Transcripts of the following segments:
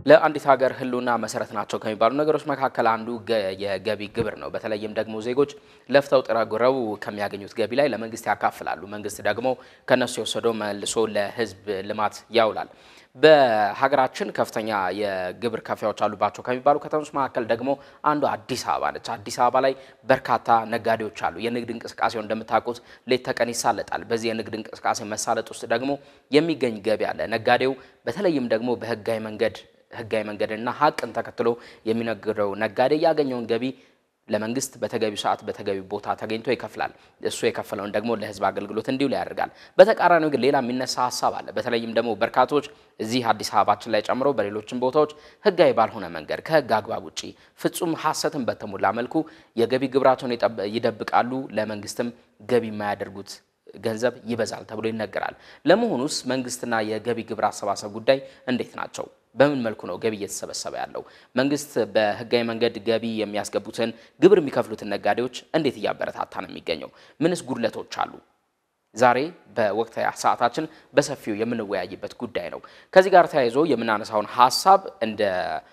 ለአንዲት ሀገር ሕልውና መሰረት ናቸው ከሚባሉ ነገሮች መካከል አንዱ የገቢ ግብር ነው። በተለይም ደግሞ ዜጎች ለፍተው ጥረው ግረው ከሚያገኙት ገቢ ላይ ለመንግስት ያካፍላሉ። መንግስት ደግሞ ከነሱ የወሰደው መልሶ ለህዝብ ልማት ያውላል። በሀገራችን ከፍተኛ የግብር ከፋዮች አሉባቸው ከሚባሉ ከተሞች መካከል ደግሞ አንዱ አዲስ አበባ ነች። አዲስ አበባ ላይ በርካታ ነጋዴዎች አሉ። የንግድ እንቅስቃሴው እንደምታውቁት ሌት ተቀን ይሳለጣል። በዚህ የንግድ እንቅስቃሴ መሳለጥ ውስጥ ደግሞ የሚገኝ ገቢ አለ። ነጋዴው በተለይም ደግሞ በህጋዊ መንገድ ህጋዊ መንገድና ሀቅን ተከትሎ የሚነግደው ነጋዴ ያገኘውን ገቢ ለመንግስት በተገቢው ሰዓት በተገቢው ቦታ ተገኝቶ ይከፍላል። እሱ የከፈለውን ደግሞ ለህዝብ አገልግሎት እንዲውል ያደርጋል። በተቃራኒው ግን ሌላ የሚነሳ ሀሳብ አለ። በተለይም ደግሞ በርካቶች እዚህ አዲስ አበባችን ላይ ጨምሮ በሌሎችም ቦታዎች ህጋዊ ባልሆነ መንገድ ከህግ አግባብ ውጪ ፍጹም ሀሰትን በተሞላ መልኩ የገቢ ግብራቸውን ይደብቃሉ። ለመንግስትም ገቢ የማያደርጉት ገንዘብ ይበዛል ተብሎ ይነገራል። ለመሆኑስ መንግስትና የገቢ ግብር አሰባሰብ ጉዳይ እንዴት ናቸው? በምን መልኩ ነው ገቢ እየተሰበሰበ ያለው? መንግስት በህጋዊ መንገድ ገቢ የሚያስገቡትን ግብር የሚከፍሉትን ነጋዴዎች እንዴት እያበረታታ ነው የሚገኘው? ምንስ ጉድለቶች አሉ? ዛሬ በወቅታዊ ሰዓታችን በሰፊው የምንወያይበት ጉዳይ ነው። ከዚህ ጋር ተያይዞ የምናነሳውን ሀሳብ እንደ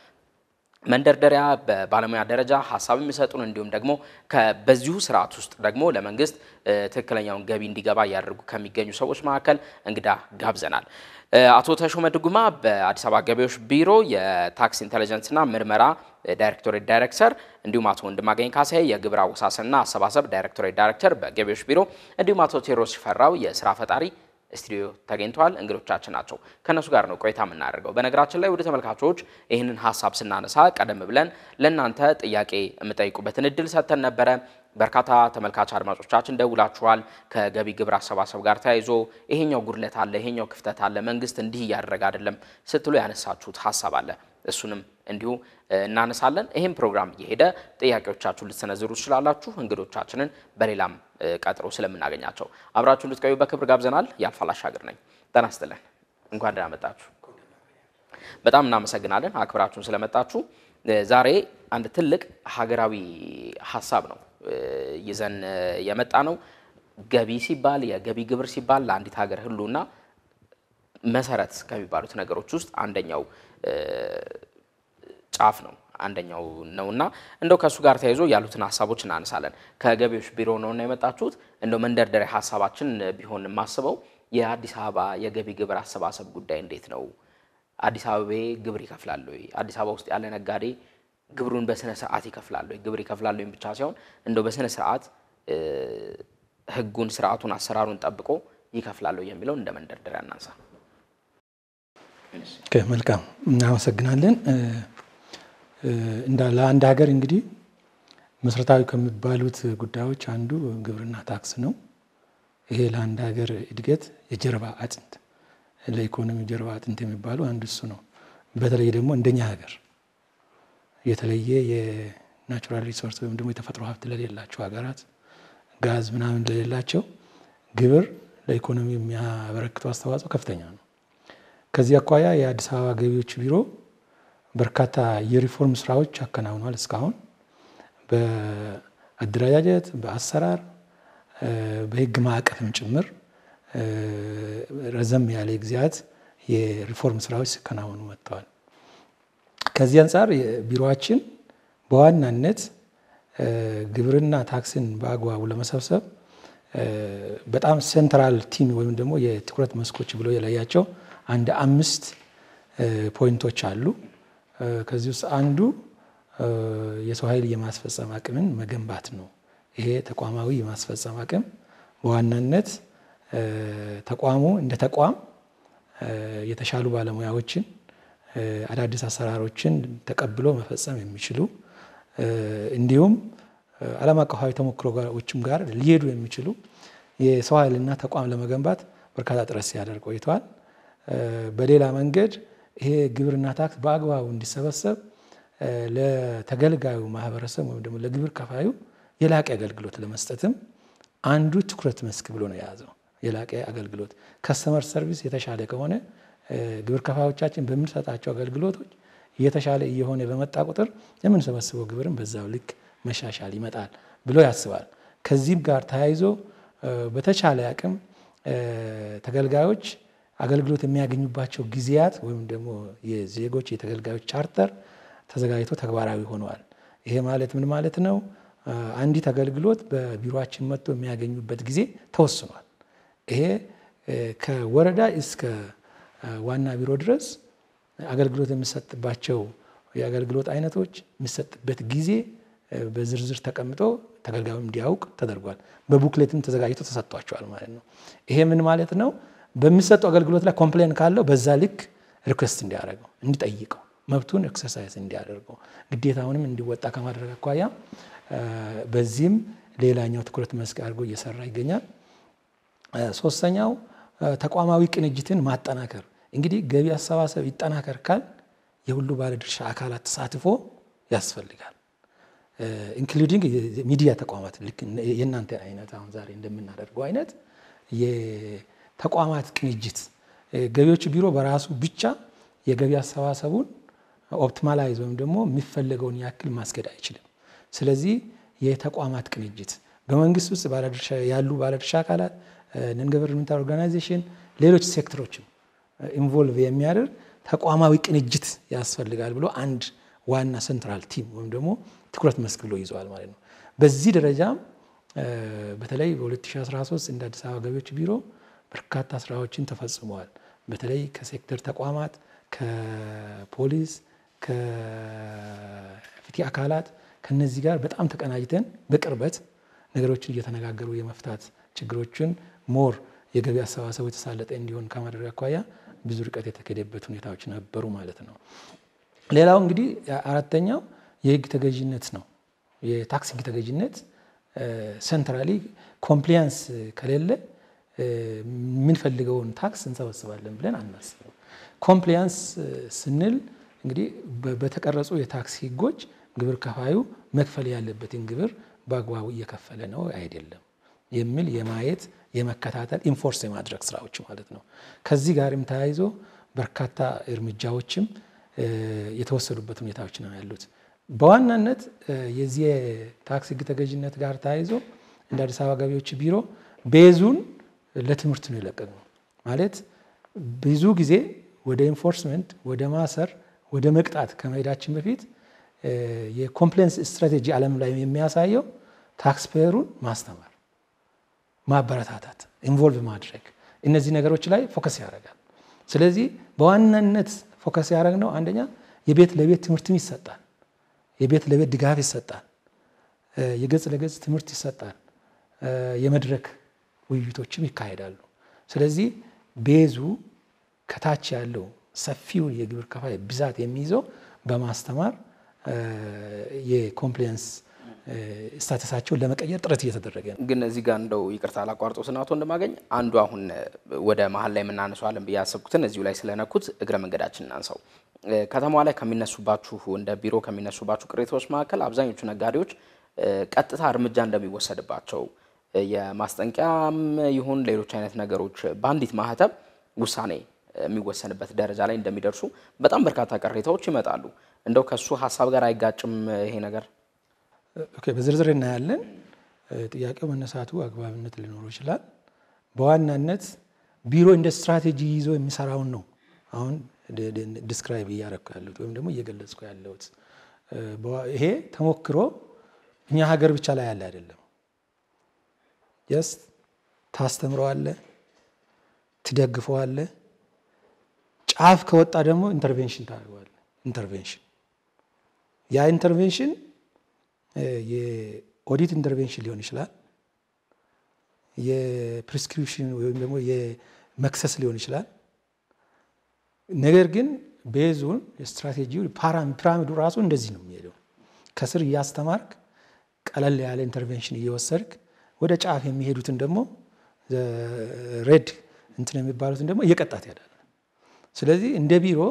መንደርደሪያ በባለሙያ ደረጃ ሀሳብ የሚሰጡን እንዲሁም ደግሞ በዚሁ ስርዓት ውስጥ ደግሞ ለመንግስት ትክክለኛውን ገቢ እንዲገባ እያደረጉ ከሚገኙ ሰዎች መካከል እንግዳ ጋብዘናል። አቶ ተሾመ ድጉማ በአዲስ አበባ ገቢዎች ቢሮ የታክስ ኢንተለጀንስና ምርመራ ዳይሬክቶሬት ዳይሬክተር፣ እንዲሁም አቶ ወንድማገኝ ካሳዬ የግብር አወሳሰንና አሰባሰብ ዳይሬክቶሬት ዳይሬክተር በገቢዎች ቢሮ፣ እንዲሁም አቶ ቴዎድሮስ ሽፈራው የስራ ፈጣሪ ስቱዲዮ ተገኝተዋል። እንግዶቻችን ናቸው። ከእነሱ ጋር ነው ቆይታ የምናደርገው። በነገራችን ላይ ወደ ተመልካቾች ይህንን ሀሳብ ስናነሳ ቀደም ብለን ለእናንተ ጥያቄ የምጠይቁበትን እድል ሰጥተን ነበረ። በርካታ ተመልካች አድማጮቻችን ደውላችኋል። ከገቢ ግብር አሰባሰብ ጋር ተያይዞ ይሄኛው ጉድለት አለ፣ ይሄኛው ክፍተት አለ፣ መንግስት እንዲህ እያደረገ አይደለም ስትሉ ያነሳችሁት ሀሳብ አለ። እሱንም እንዲሁ እናነሳለን። ይህም ፕሮግራም እየሄደ ጥያቄዎቻችሁን ልትሰነዝሩ ትችላላችሁ። እንግዶቻችንን በሌላም ቀጥሮ ስለምናገኛቸው አብራችሁ እንድትቆዩ በክብር ጋብዘናል። ያልፋል አሻገር ነኝ። ጤና ይስጥልን። እንኳን ደህና መጣችሁ። በጣም እናመሰግናለን አክብራችሁን ስለመጣችሁ። ዛሬ አንድ ትልቅ ሀገራዊ ሀሳብ ነው ይዘን የመጣ ነው። ገቢ ሲባል የገቢ ግብር ሲባል ለአንዲት ሀገር ሕልውና መሰረት ከሚባሉት ነገሮች ውስጥ አንደኛው ጫፍ ነው አንደኛው ነውና እንደው ከእሱ ጋር ተያይዞ ያሉትን ሀሳቦች እናነሳለን። ከገቢዎች ቢሮ ነውና የመጣችሁት እንደው መንደርደሪያ ሀሳባችን ቢሆን የማስበው የአዲስ አበባ የገቢ ግብር አሰባሰብ ጉዳይ እንዴት ነው? አዲስ አበባ ግብር ይከፍላል ወይ? አዲስ አበባ ውስጥ ያለ ነጋዴ ግብሩን በስነ ስርዓት ይከፍላል ወይ? ግብር ይከፍላል ወይም ብቻ ሳይሆን እንደው በስነ ስርዓት ህጉን፣ ስርዓቱን፣ አሰራሩን ጠብቆ ይከፍላል ወይ የሚለው እንደ መንደርደሪያ እናንሳ። መልካም እናመሰግናለን። እንዳ ለአንድ ሀገር እንግዲህ መሰረታዊ ከሚባሉት ጉዳዮች አንዱ ግብርና ታክስ ነው። ይሄ ለአንድ ሀገር እድገት የጀርባ አጥንት ለኢኮኖሚ ጀርባ አጥንት የሚባሉ አንዱ እሱ ነው። በተለይ ደግሞ እንደኛ ሀገር የተለየ የናቹራል ሪሶርስ ወይም ደግሞ የተፈጥሮ ሀብት ለሌላቸው ሀገራት ጋዝ ምናምን ለሌላቸው ግብር ለኢኮኖሚ የሚያበረክተው አስተዋጽኦ ከፍተኛ ነው። ከዚህ አኳያ የአዲስ አበባ ገቢዎች ቢሮ በርካታ የሪፎርም ስራዎች አከናውኗል። እስካሁን በአደረጃጀት፣ በአሰራር፣ በህግ ማዕቀፍም ጭምር ረዘም ያለ ጊዜያት የሪፎርም ስራዎች ሲከናወኑ መጥተዋል። ከዚህ አንጻር ቢሮችን በዋናነት ግብርና ታክስን በአግባቡ ለመሰብሰብ በጣም ሴንትራል ቲም ወይም ደግሞ የትኩረት መስኮች ብሎ የለያቸው አንድ አምስት ፖይንቶች አሉ። ከዚህ ውስጥ አንዱ የሰው ኃይል የማስፈጸም አቅምን መገንባት ነው። ይሄ ተቋማዊ የማስፈጸም አቅም በዋናነት ተቋሙ እንደ ተቋም የተሻሉ ባለሙያዎችን አዳዲስ አሰራሮችን ተቀብሎ መፈጸም የሚችሉ እንዲሁም ዓለም አቀፋዊ ተሞክሮዎችም ጋር ሊሄዱ የሚችሉ የሰው ኃይልና ተቋም ለመገንባት በርካታ ጥረት ሲያደርግ ቆይተዋል። በሌላ መንገድ ይሄ ግብርና ታክስ በአግባቡ እንዲሰበሰብ ለተገልጋዩ ማህበረሰብ ወይም ደግሞ ለግብር ከፋዩ የላቀ አገልግሎት ለመስጠትም አንዱ ትኩረት መስክ ብሎ ነው የያዘው። የላቀ አገልግሎት ከስተመር ሰርቪስ የተሻለ ከሆነ ግብር ከፋዮቻችን በምንሰጣቸው አገልግሎቶች እየተሻለ እየሆነ በመጣ ቁጥር የምንሰበስበው ግብርም በዛው ልክ መሻሻል ይመጣል ብሎ ያስባል። ከዚህም ጋር ተያይዞ በተቻለ አቅም ተገልጋዮች አገልግሎት የሚያገኙባቸው ጊዜያት ወይም ደግሞ የዜጎች የተገልጋዮች ቻርተር ተዘጋጅቶ ተግባራዊ ሆነዋል። ይሄ ማለት ምን ማለት ነው? አንዲት አገልግሎት በቢሮችን መጥቶ የሚያገኙበት ጊዜ ተወስኗል። ይሄ ከወረዳ እስከ ዋና ቢሮ ድረስ አገልግሎት የሚሰጥባቸው የአገልግሎት አይነቶች የሚሰጥበት ጊዜ በዝርዝር ተቀምጦ ተገልጋዩ እንዲያውቅ ተደርጓል። በቡክሌትም ተዘጋጅቶ ተሰጥቷቸዋል ማለት ነው። ይሄ ምን ማለት ነው? በሚሰጡ አገልግሎት ላይ ኮምፕሌን ካለው በዛ ልክ ሪኩዌስት እንዲያደርገው እንዲጠይቀው መብቱን ኤክሰርሳይዝ እንዲያደርገው ግዴታውንም እንዲወጣ ከማድረግ አኳያ በዚህም ሌላኛው ትኩረት መስክ አድርጎ እየሰራ ይገኛል። ሶስተኛው ተቋማዊ ቅንጅትን ማጠናከር። እንግዲህ ገቢ አሰባሰብ ይጠናከር ካል የሁሉ ባለድርሻ አካላት ተሳትፎ ያስፈልጋል። ኢንክሉዲንግ ሚዲያ ተቋማት ልክ የእናንተ አይነት አሁን ዛሬ እንደምናደርገው አይነት የተቋማት ቅንጅት ገቢዎች ቢሮ በራሱ ብቻ የገቢ አሰባሰቡን ኦፕቲማላይዝ ወይም ደግሞ የሚፈለገውን ያክል ማስገድ አይችልም። ስለዚህ የተቋማት ቅንጅት በመንግስት ውስጥ ባለድርሻ ያሉ ባለድርሻ አካላት ነን ገቨርንመንታል ኦርጋናይዜሽን፣ ሌሎች ሴክተሮችም ኢንቮልቭ የሚያደርግ ተቋማዊ ቅንጅት ያስፈልጋል ብሎ አንድ ዋና ሴንትራል ቲም ወይም ደግሞ ትኩረት መስክ ብሎ ይዘዋል ማለት ነው። በዚህ ደረጃም በተለይ በ2013 እንደ አዲስ አበባ ገቢዎች ቢሮ በርካታ ስራዎችን ተፈጽመዋል። በተለይ ከሴክተር ተቋማት፣ ከፖሊስ፣ ከፍትህ አካላት ከነዚህ ጋር በጣም ተቀናጅተን በቅርበት ነገሮችን እየተነጋገሩ የመፍታት ችግሮችን ሞር የገቢ አሰባሰቡ የተሳለጠ እንዲሆን ከማድረግ አኳያ ብዙ ርቀት የተካሄደበት ሁኔታዎች ነበሩ ማለት ነው። ሌላው እንግዲህ አራተኛው የህግ ተገዥነት ነው። የታክስ ህግ ተገዥነት ሴንትራሊ ኮምፕሊያንስ ከሌለ የምንፈልገውን ታክስ እንሰበስባለን ብለን አናስብም። ኮምፕሊያንስ ስንል እንግዲህ በተቀረጹ የታክስ ህጎች ግብር ከፋዩ መክፈል ያለበትን ግብር በአግባቡ እየከፈለ ነው አይደለም የሚል የማየት የመከታተል ኢንፎርስ የማድረግ ስራዎች ማለት ነው። ከዚህ ጋርም ተያይዞ በርካታ እርምጃዎችም የተወሰዱበት ሁኔታዎች ነው ያሉት። በዋናነት የዚህ የታክስ ህግ ተገዥነት ጋር ተያይዞ እንደ አዲስ አበባ ገቢዎች ቢሮ ቤዙን ለትምህርት ነው የለቀቅነው። ማለት ብዙ ጊዜ ወደ ኢንፎርስመንት፣ ወደ ማሰር፣ ወደ መቅጣት ከመሄዳችን በፊት የኮምፕሌንስ ስትራቴጂ ዓለም ላይ የሚያሳየው ታክስ ፔየሩን ማስተማር፣ ማበረታታት፣ ኢንቮልቭ ማድረግ እነዚህ ነገሮች ላይ ፎከስ ያደርጋል። ስለዚህ በዋናነት ፎከስ ያደረግነው አንደኛ የቤት ለቤት ትምህርትም ይሰጣል፣ የቤት ለቤት ድጋፍ ይሰጣል፣ የገጽ ለገጽ ትምህርት ይሰጣል፣ የመድረክ ውይይቶችም ይካሄዳሉ። ስለዚህ ቤዙ ከታች ያለው ሰፊውን የግብር ከፋይ ብዛት የሚይዘው በማስተማር የኮምፕሊያንስ ስታተሳቸውን ለመቀየር ጥረት እየተደረገ ነው። ግን እዚህ ጋር እንደው ይቅርታ ላቋርጦ ስናቶ እንደማገኝ አንዱ አሁን ወደ መሀል ላይ የምናነሳዋለን ብዬ ያሰብኩትን እዚሁ ላይ ስለነኩት እግረ መንገዳችን እናንሳው። ከተማዋ ላይ ከሚነሱባችሁ እንደ ቢሮ ከሚነሱባችሁ ቅሬታዎች መካከል አብዛኞቹ ነጋዴዎች ቀጥታ እርምጃ እንደሚወሰድባቸው የማስጠንቀቂያም ይሁን ሌሎች አይነት ነገሮች በአንዲት ማህተም ውሳኔ የሚወሰንበት ደረጃ ላይ እንደሚደርሱ በጣም በርካታ ቅሬታዎች ይመጣሉ። እንደው ከሱ ሀሳብ ጋር አይጋጭም ይሄ ነገር? ኦኬ፣ በዝርዝር እናያለን። ጥያቄው መነሳቱ አግባብነት ሊኖረው ይችላል። በዋናነት ቢሮ እንደ ስትራቴጂ ይዞ የሚሰራውን ነው አሁን ዲስክራይብ እያረኩ ያለሁት ወይም ደግሞ እየገለጽኩ ያለሁት። ይሄ ተሞክሮ እኛ ሀገር ብቻ ላይ ያለ አይደለም። የስ ታስተምረዋለ፣ ትደግፈዋለ፣ ጫፍ ከወጣ ደግሞ ኢንተርቬንሽን ታደርገዋለ። ኢንተርቬንሽን ያ ኢንተርቬንሽን የኦዲት ኢንተርቬንሽን ሊሆን ይችላል። የፕሪስክሪፕሽን ወይም ደግሞ የመክሰስ ሊሆን ይችላል። ነገር ግን ቤዙን ስትራቴጂው ፒራሚዱ ራሱ እንደዚህ ነው የሚሄደው። ከስር እያስተማርክ ቀለል ያለ ኢንተርቬንሽን እየወሰድክ ወደ ጫፍ የሚሄዱትን ደግሞ ሬድ እንትን የሚባሉትን ደግሞ እየቀጣት ያዳል። ስለዚህ እንደ ቢሮ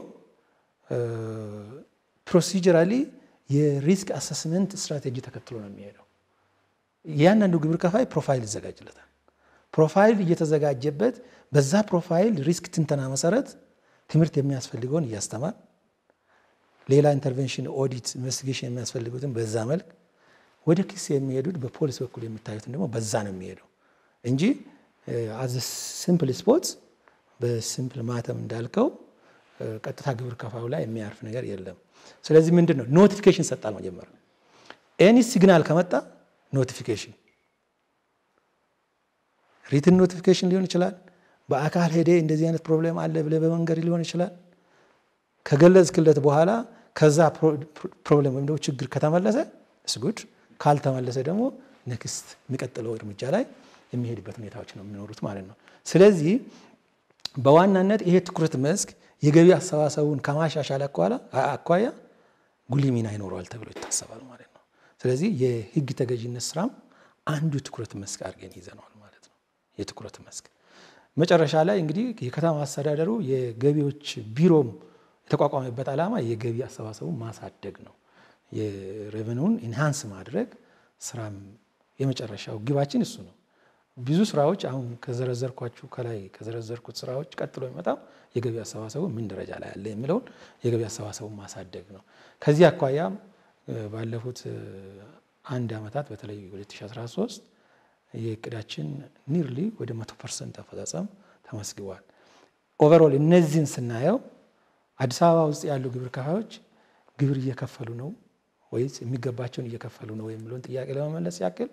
ፕሮሲጀራሊ የሪስክ አሰስመንት ስትራቴጂ ተከትሎ ነው የሚሄደው። እያንዳንዱ ግብር ከፋይ ፕሮፋይል ይዘጋጅለታል። ፕሮፋይል እየተዘጋጀበት በዛ ፕሮፋይል ሪስክ ትንተና መሰረት ትምህርት የሚያስፈልገውን እያስተማር ሌላ ኢንተርቬንሽን፣ ኦዲት፣ ኢንቨስቲጌሽን የሚያስፈልጉትን በዛ መልክ ወደ ክስ የሚሄዱት በፖሊስ በኩል የሚታዩትን ደግሞ በዛ ነው የሚሄደው እንጂ አዝ ሲምፕል ስፖርት በሲምፕል ማተም እንዳልከው ቀጥታ ግብር ከፋዩ ላይ የሚያርፍ ነገር የለም። ስለዚህ ምንድን ነው ኖቲፊኬሽን ሰጣል መጀመሪያ ኤኒ ሲግናል ከመጣ ኖቲፊኬሽን ሪትን ኖቲፊኬሽን ሊሆን ይችላል። በአካል ሄደ እንደዚህ አይነት ፕሮብሌም አለ ብለህ በመንገድ ሊሆን ይችላል። ከገለጽክለት በኋላ ከዛ ፕሮብሌም ወይም ደግሞ ችግር ከተመለሰ ስጉድ፣ ካልተመለሰ ደግሞ ኔክስት የሚቀጥለው እርምጃ ላይ የሚሄድበት ሁኔታዎች ነው የሚኖሩት ማለት ነው። ስለዚህ በዋናነት ይሄ ትኩረት መስክ የገቢ አሰባሰቡን ከማሻሻል አኳያ ጉልህ ሚና ይኖረዋል ተብሎ ይታሰባል ማለት ነው። ስለዚህ የህግ ተገዥነት ስራም አንዱ ትኩረት መስክ አድርገን ይዘነዋል ማለት ነው። የትኩረት መስክ መጨረሻ ላይ እንግዲህ የከተማ አስተዳደሩ የገቢዎች ቢሮም የተቋቋመበት ዓላማ የገቢ አሰባሰቡን ማሳደግ ነው። የሬቨኑን ኢንሃንስ ማድረግ ስራም የመጨረሻው ግባችን እሱ ነው። ብዙ ስራዎች አሁን ከዘረዘርኳችሁ ከላይ ከዘረዘርኩት ስራዎች ቀጥሎ የሚመጣው የገቢ አሰባሰቡ ምን ደረጃ ላይ አለ የሚለውን የገቢ አሰባሰቡን ማሳደግ ነው። ከዚህ አኳያም ባለፉት አንድ ዓመታት በተለይ 2013 የእቅዳችን ኒርሊ ወደ መቶ ፐርሰንት አፈጻጸም ተመስግቧል። ኦቨርኦል እነዚህን ስናየው አዲስ አበባ ውስጥ ያሉ ግብር ከፋዮች ግብር እየከፈሉ ነው ወይስ የሚገባቸውን እየከፈሉ ነው የሚለውን ጥያቄ ለመመለስ ያክል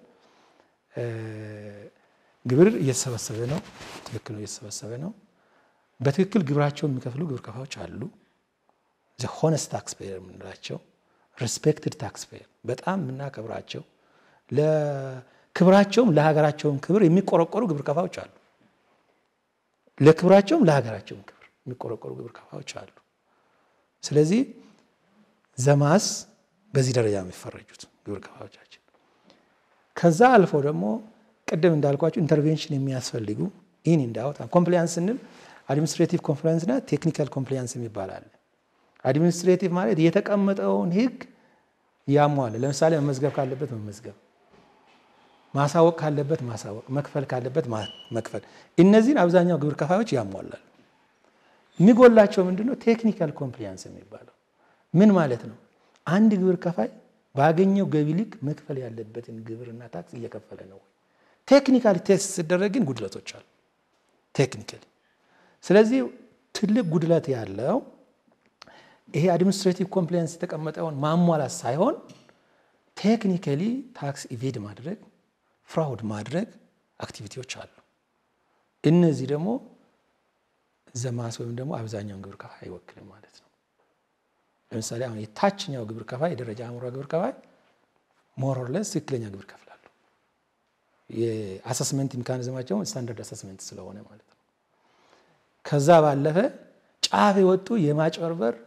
ግብር እየተሰበሰበ ነው። ትክክል ነው፣ እየተሰበሰበ ነው። በትክክል ግብራቸውን የሚከፍሉ ግብር ከፋዮች አሉ። ሆነስት ታክስ ፔየር የምንላቸው ሬስፔክትድ ታክስ ፔየር በጣም የምናከብራቸው ለክብራቸውም ለሀገራቸውም ክብር የሚቆረቆሩ ግብር ከፋዮች አሉ። ለክብራቸውም ለሀገራቸውም ክብር የሚቆረቆሩ ግብር ከፋዮች አሉ። ስለዚህ ዘማስ በዚህ ደረጃ የሚፈረጁት ግብር ከፋዮቻችን ከዛ አልፎ ደግሞ ቅድም እንዳልኳቸው ኢንተርቬንሽን የሚያስፈልጉ ኢን እንዳውት ኮምፕሊያንስ ስንል አድሚኒስትሬቲቭ ኮምፕሊያንስ እና ቴክኒካል ኮምፕሊያንስ የሚባል አለ። አድሚኒስትሬቲቭ ማለት የተቀመጠውን ሕግ ያሟለ፣ ለምሳሌ መመዝገብ ካለበት መመዝገብ፣ ማሳወቅ ካለበት ማሳወቅ፣ መክፈል ካለበት መክፈል። እነዚህን አብዛኛው ግብር ከፋዮች ያሟላል። የሚጎላቸው ምንድነው? ቴክኒካል ኮምፕሊያንስ የሚባለው ምን ማለት ነው? አንድ ግብር ከፋይ ባገኘው ገቢ ልክ መክፈል ያለበትን ግብርና ታክስ እየከፈለ ነው ወይ? ቴክኒካሊ ቴስት ሲደረግ ግን ጉድለቶች አሉ። ቴክኒካሊ ስለዚህ ትልቅ ጉድለት ያለው ይሄ አድሚኒስትሬቲቭ ኮምፕላያንስ የተቀመጠውን ማሟላት ሳይሆን ቴክኒካሊ ታክስ ኢቬድ ማድረግ ፍራውድ ማድረግ አክቲቪቲዎች አሉ። እነዚህ ደግሞ ዘማስ ወይም ደግሞ አብዛኛውን ግብር ከፋይ አይወክልም ማለት ነው። ለምሳሌ አሁን የታችኛው ግብር ከፋይ የደረጃ አምሯ ግብር ከፋይ ሞሮርለስ ትክክለኛ ግብር ከፍላሉ። የአሰስመንት ሜካኒዝማቸው ስታንዳርድ አሰስመንት ስለሆነ ማለት ነው። ከዛ ባለፈ ጫፍ የወጡ የማጭበርበር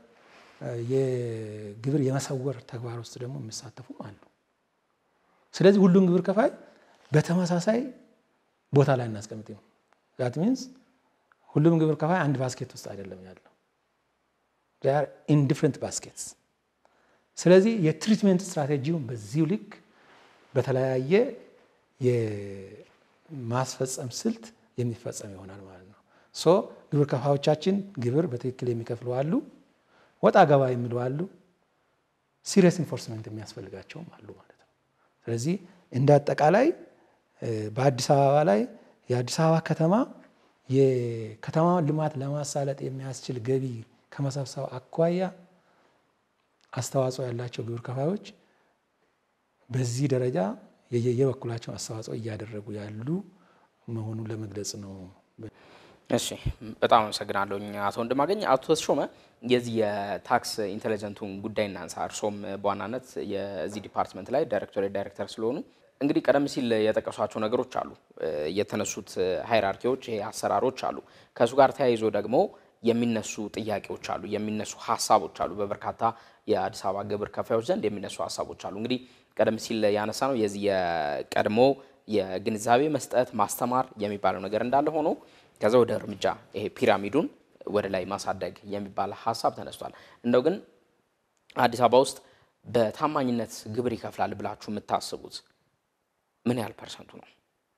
የግብር የመሰወር ተግባር ውስጥ ደግሞ የሚሳተፉም አሉ። ስለዚህ ሁሉም ግብር ከፋይ በተመሳሳይ ቦታ ላይ እናስቀምጥ ነው። ዛት ሚንስ ሁሉም ግብር ከፋይ አንድ ባስኬት ውስጥ አይደለም ያለው ኢን ዲፍረንት ባስኬትስ። ስለዚህ የትሪትሜንት ስትራቴጂውን በዚሁ ልክ በተለያየ የማስፈጸም ስልት የሚፈጸም ይሆናል ማለት ነው። ሶ ግብር ከፋዮቻችን ግብር በትክክል የሚከፍሉ አሉ፣ ወጣ ገባ የሚሉ አሉ፣ ሲሪየስ ኢንፎርስመንት የሚያስፈልጋቸውም አሉ ማለት ነው። ስለዚህ እንደ አጠቃላይ በአዲስ አበባ ላይ የአዲስ አበባ ከተማ የከተማውን ልማት ለማሳለጥ የሚያስችል ገቢ ከመሰብሰብ አኳያ አስተዋጽኦ ያላቸው ግብር ከፋዮች በዚህ ደረጃ የበኩላቸውን አስተዋጽኦ እያደረጉ ያሉ መሆኑን ለመግለጽ ነው። እሺ በጣም አመሰግናለሁ አቶ ወንድማገኝ። አቶ ተሾመ የዚህ የታክስ ኢንቴሊጀንቱን ጉዳይ እናንሳ። እርሶም በዋናነት የዚህ ዲፓርትመንት ላይ ዳይሬክቶሬት ዳይሬክተር ስለሆኑ እንግዲህ ቀደም ሲል የጠቀሷቸው ነገሮች አሉ፣ የተነሱት ሃይራርኪዎች፣ ይሄ አሰራሮች አሉ። ከእሱ ጋር ተያይዞ ደግሞ የሚነሱ ጥያቄዎች አሉ፣ የሚነሱ ሀሳቦች አሉ። በበርካታ የአዲስ አበባ ግብር ከፋዮች ዘንድ የሚነሱ ሀሳቦች አሉ። እንግዲህ ቀደም ሲል ያነሳ ነው የዚህ የቀድሞ የግንዛቤ መስጠት ማስተማር የሚባለው ነገር እንዳለ ሆኖ ከዛ ወደ እርምጃ ይሄ ፒራሚዱን ወደ ላይ ማሳደግ የሚባል ሀሳብ ተነስቷል። እንደው ግን አዲስ አበባ ውስጥ በታማኝነት ግብር ይከፍላል ብላችሁ የምታስቡት ምን ያህል ፐርሰንቱ ነው?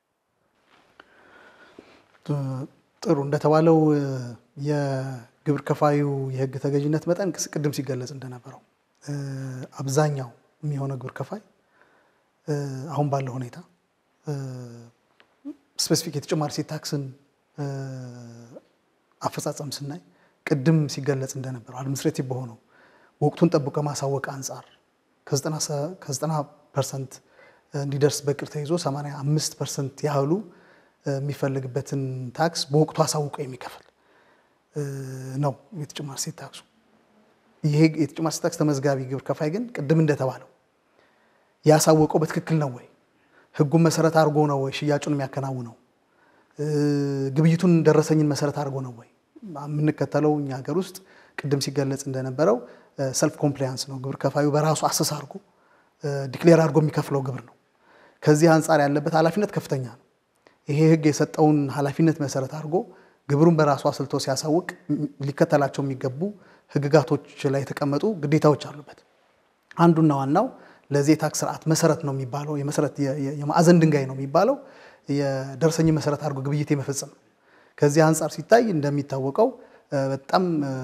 ጥሩ እንደተባለው የግብር ከፋዩ የሕግ ተገዥነት መጠን ቅድም ሲገለጽ እንደነበረው አብዛኛው የሚሆነው ግብር ከፋይ አሁን ባለው ሁኔታ ስፔሲፊክ የተጨማሪ እሴት ታክስን አፈጻጸም ስናይ ቅድም ሲገለጽ እንደነበረው አድሚኒስትሬቲቭ በሆነው ወቅቱን ጠብቆ ከማሳወቅ አንጻር ከ90 ፐርሰንት እንዲደርስ በቅር ተይዞ 85 ፐርሰንት ያህሉ የሚፈልግበትን ታክስ በወቅቱ አሳውቆ የሚከፍል ነው የተጨማሪ እሴት ታክሱ። ይሄ የተጨማሪ እሴት ታክስ ተመዝጋቢ ግብር ከፋይ ግን ቅድም እንደተባለው ያሳወቀው በትክክል ነው ወይ? ህጉን መሰረት አድርጎ ነው ወይ ሽያጩን የሚያከናውነው? ግብይቱን ደረሰኝን መሰረት አድርጎ ነው ወይ? የምንከተለው እኛ ሀገር ውስጥ ቅድም ሲገለጽ እንደነበረው ሰልፍ ኮምፕላያንስ ነው። ግብር ከፋዩ በራሱ አሰስ አድርጎ ዲክሌር አድርጎ የሚከፍለው ግብር ነው። ከዚህ አንጻር ያለበት ኃላፊነት ከፍተኛ ነው። ይሄ ህግ የሰጠውን ኃላፊነት መሰረት አድርጎ ግብሩን በራሱ አስልቶ ሲያሳውቅ ሊከተላቸው የሚገቡ ህግጋቶች ላይ የተቀመጡ ግዴታዎች አሉበት። አንዱና ዋናው ለዚህ የታክስ ስርዓት መሰረት ነው የሚባለው የመሰረት የማዕዘን ድንጋይ ነው የሚባለው የደረሰኝ መሰረት አድርጎ ግብይት የመፈጸም ነው። ከዚህ አንጻር ሲታይ እንደሚታወቀው በጣም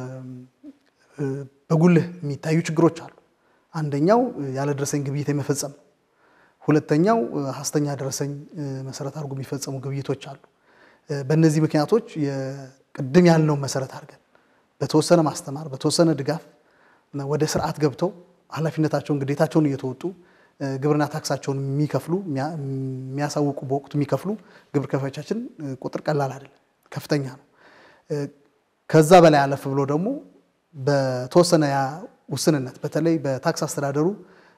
በጉልህ የሚታዩ ችግሮች አሉ። አንደኛው ያለ ደረሰኝ ግብይት የመፈጸም ነው። ሁለተኛው ሀሰተኛ ደረሰኝ መሰረት አድርጎ የሚፈጸሙ ግብይቶች አሉ። በእነዚህ ምክንያቶች ቅድም ያልነውን መሰረት አድርገን በተወሰነ ማስተማር፣ በተወሰነ ድጋፍ ወደ ስርዓት ገብተው ኃላፊነታቸውን ግዴታቸውን እየተወጡ ግብርና ታክሳቸውን የሚከፍሉ የሚያሳውቁ በወቅቱ የሚከፍሉ ግብር ከፋዮቻችን ቁጥር ቀላል አይደለም፣ ከፍተኛ ነው። ከዛ በላይ አለፍ ብሎ ደግሞ በተወሰነ ውስንነት በተለይ በታክስ አስተዳደሩ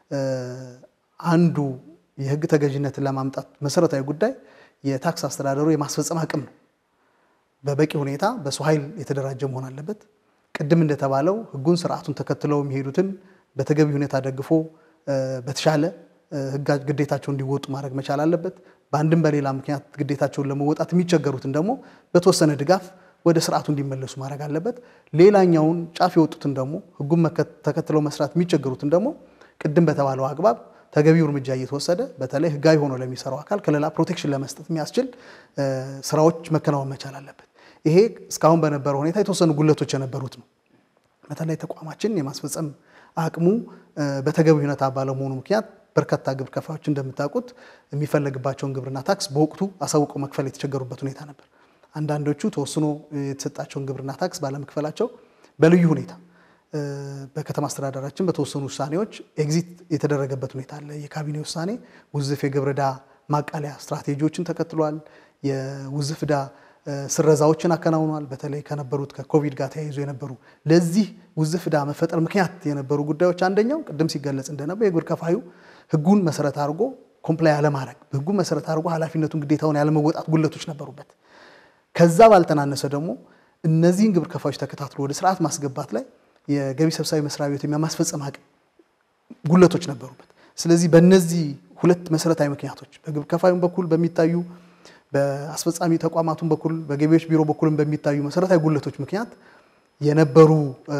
አንዱ የህግ ተገዥነትን ለማምጣት መሰረታዊ ጉዳይ የታክስ አስተዳደሩ የማስፈጸም አቅም ነው። በበቂ ሁኔታ በሰው ኃይል የተደራጀ መሆን አለበት። ቅድም እንደተባለው ህጉን ስርዓቱን ተከትለው የሚሄዱትን በተገቢ ሁኔታ ደግፎ በተሻለ ህግ ግዴታቸውን እንዲወጡ ማድረግ መቻል አለበት። በአንድም በሌላ ምክንያት ግዴታቸውን ለመወጣት የሚቸገሩትን ደግሞ በተወሰነ ድጋፍ ወደ ስርዓቱ እንዲመለሱ ማድረግ አለበት። ሌላኛውን ጫፍ የወጡትን ደግሞ ህጉን ተከትለው መስራት የሚቸገሩትን ደግሞ ቅድም በተባለው አግባብ ተገቢው እርምጃ እየተወሰደ በተለይ ህጋዊ ሆኖ ለሚሰራው አካል ከሌላ ፕሮቴክሽን ለመስጠት የሚያስችል ስራዎች መከናወን መቻል አለበት። ይሄ እስካሁን በነበረው ሁኔታ የተወሰኑ ጉለቶች የነበሩት ነው። በተለይ ተቋማችን የማስፈጸም አቅሙ በተገቢ ሁኔታ ባለመሆኑ ምክንያት በርካታ ግብር ከፋዮች እንደምታውቁት የሚፈለግባቸውን ግብርና ታክስ በወቅቱ አሳውቀው መክፈል የተቸገሩበት ሁኔታ ነበር። አንዳንዶቹ ተወስኖ የተሰጣቸውን ግብርና ታክስ ባለመክፈላቸው በልዩ ሁኔታ በከተማ አስተዳደራችን በተወሰኑ ውሳኔዎች ኤግዚት የተደረገበት ሁኔታ አለ። የካቢኔ ውሳኔ ውዝፍ የግብር ዕዳ ማቃለያ ስትራቴጂዎችን ተከትሏል። የውዝፍ ዕዳ ስረዛዎችን አከናውኗል። በተለይ ከነበሩት ከኮቪድ ጋር ተያይዞ የነበሩ ለዚህ ውዝፍ ዕዳ መፈጠር ምክንያት የነበሩ ጉዳዮች አንደኛው ቅድም ሲገለጽ እንደነበር የግብር ከፋዩ ህጉን መሰረት አድርጎ ኮምፕላይ አለማድረግ፣ ህጉን መሰረት አድርጎ ኃላፊነቱን ግዴታውን ያለመወጣት ጉለቶች ነበሩበት። ከዛ ባልተናነሰ ደግሞ እነዚህን ግብር ከፋዮች ተከታትሎ ወደ ስርዓት ማስገባት ላይ የገቢ ሰብሳቢ መስሪያ ቤት የማስፈጸም አቅም ጉለቶች ነበሩበት። ስለዚህ በእነዚህ ሁለት መሰረታዊ ምክንያቶች በግብር ከፋዩም በኩል በሚታዩ በአስፈጻሚ ተቋማቱም በኩል በገቢዎች ቢሮ በኩልም በሚታዩ መሰረታዊ ጉለቶች ምክንያት የነበሩ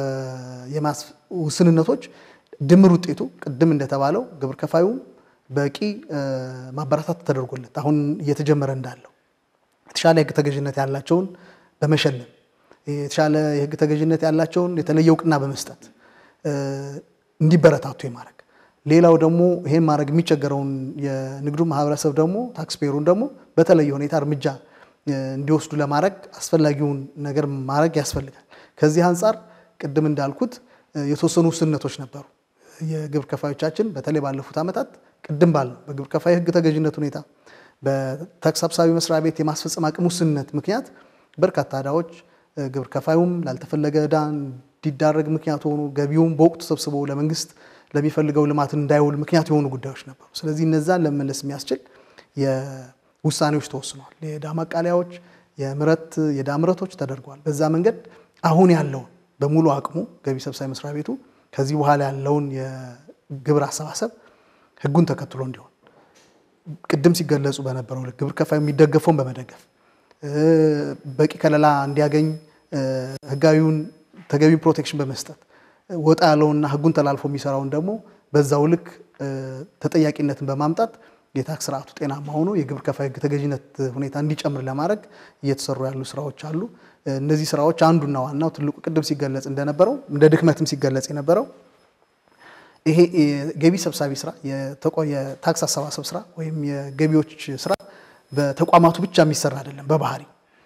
ውስንነቶች ድምር ውጤቱ ቅድም እንደተባለው ግብር ከፋዩም በቂ ማበረታት ተደርጎለት አሁን እየተጀመረ እንዳለው የተሻለ የህግ ተገዥነት ያላቸውን በመሸለም የተሻለ የህግ ተገዥነት ያላቸውን የተለየ እውቅና በመስጠት እንዲበረታቱ የማድረግ ሌላው ደግሞ ይሄን ማድረግ የሚቸገረውን የንግዱ ማህበረሰብ ደግሞ ታክስፔሩን ደግሞ በተለየ ሁኔታ እርምጃ እንዲወስዱ ለማድረግ አስፈላጊውን ነገር ማድረግ ያስፈልጋል። ከዚህ አንጻር ቅድም እንዳልኩት የተወሰኑ ውስንነቶች ነበሩ። የግብር ከፋዮቻችን በተለይ ባለፉት ዓመታት ቅድም ባልነው በግብር ከፋይ ህግ ተገዥነት ሁኔታ በታክስ ሰብሳቢ መስሪያ ቤት የማስፈጸም አቅም ውስንነት ምክንያት በርካታ ዕዳዎች ግብር ከፋዩም ላልተፈለገ ዕዳ እንዲዳረግ ምክንያት ሆኑ፣ ገቢውም በወቅቱ ሰብስቦ ለመንግስት ለሚፈልገው ልማት እንዳይውል ምክንያት የሆኑ ጉዳዮች ነበሩ። ስለዚህ እነዛን ለመመለስ የሚያስችል ውሳኔዎች ተወስነዋል። የዕዳ ማቃለያዎች፣ የምረት የዕዳ ምረቶች ተደርገዋል። በዛ መንገድ አሁን ያለውን በሙሉ አቅሙ ገቢ ሰብሳቢ መስሪያ ቤቱ ከዚህ በኋላ ያለውን የግብር አሰባሰብ ህጉን ተከትሎ እንዲሆን ቅድም ሲገለጹ በነበረው ልክ ግብር ከፋዩ የሚደገፈውን በመደገፍ በቂ ከለላ እንዲያገኝ ህጋዊውን ተገቢ ፕሮቴክሽን በመስጠት ወጣ ያለውና ህጉን ተላልፎ የሚሰራውን ደግሞ በዛው ልክ ተጠያቂነትን በማምጣት የታክስ ስርዓቱ ጤናማ ሆኖ የግብር ከፋይ ህግ ተገዥነት ሁኔታ እንዲጨምር ለማድረግ እየተሰሩ ያሉ ስራዎች አሉ። እነዚህ ስራዎች አንዱና ዋናው ትልቁ ቅድም ሲገለጽ እንደነበረው እንደ ድክመትም ሲገለጽ የነበረው ይሄ የገቢ ሰብሳቢ ስራ የታክስ አሰባሰብ ስራ ወይም የገቢዎች ስራ በተቋማቱ ብቻ የሚሰራ አይደለም። በባህሪ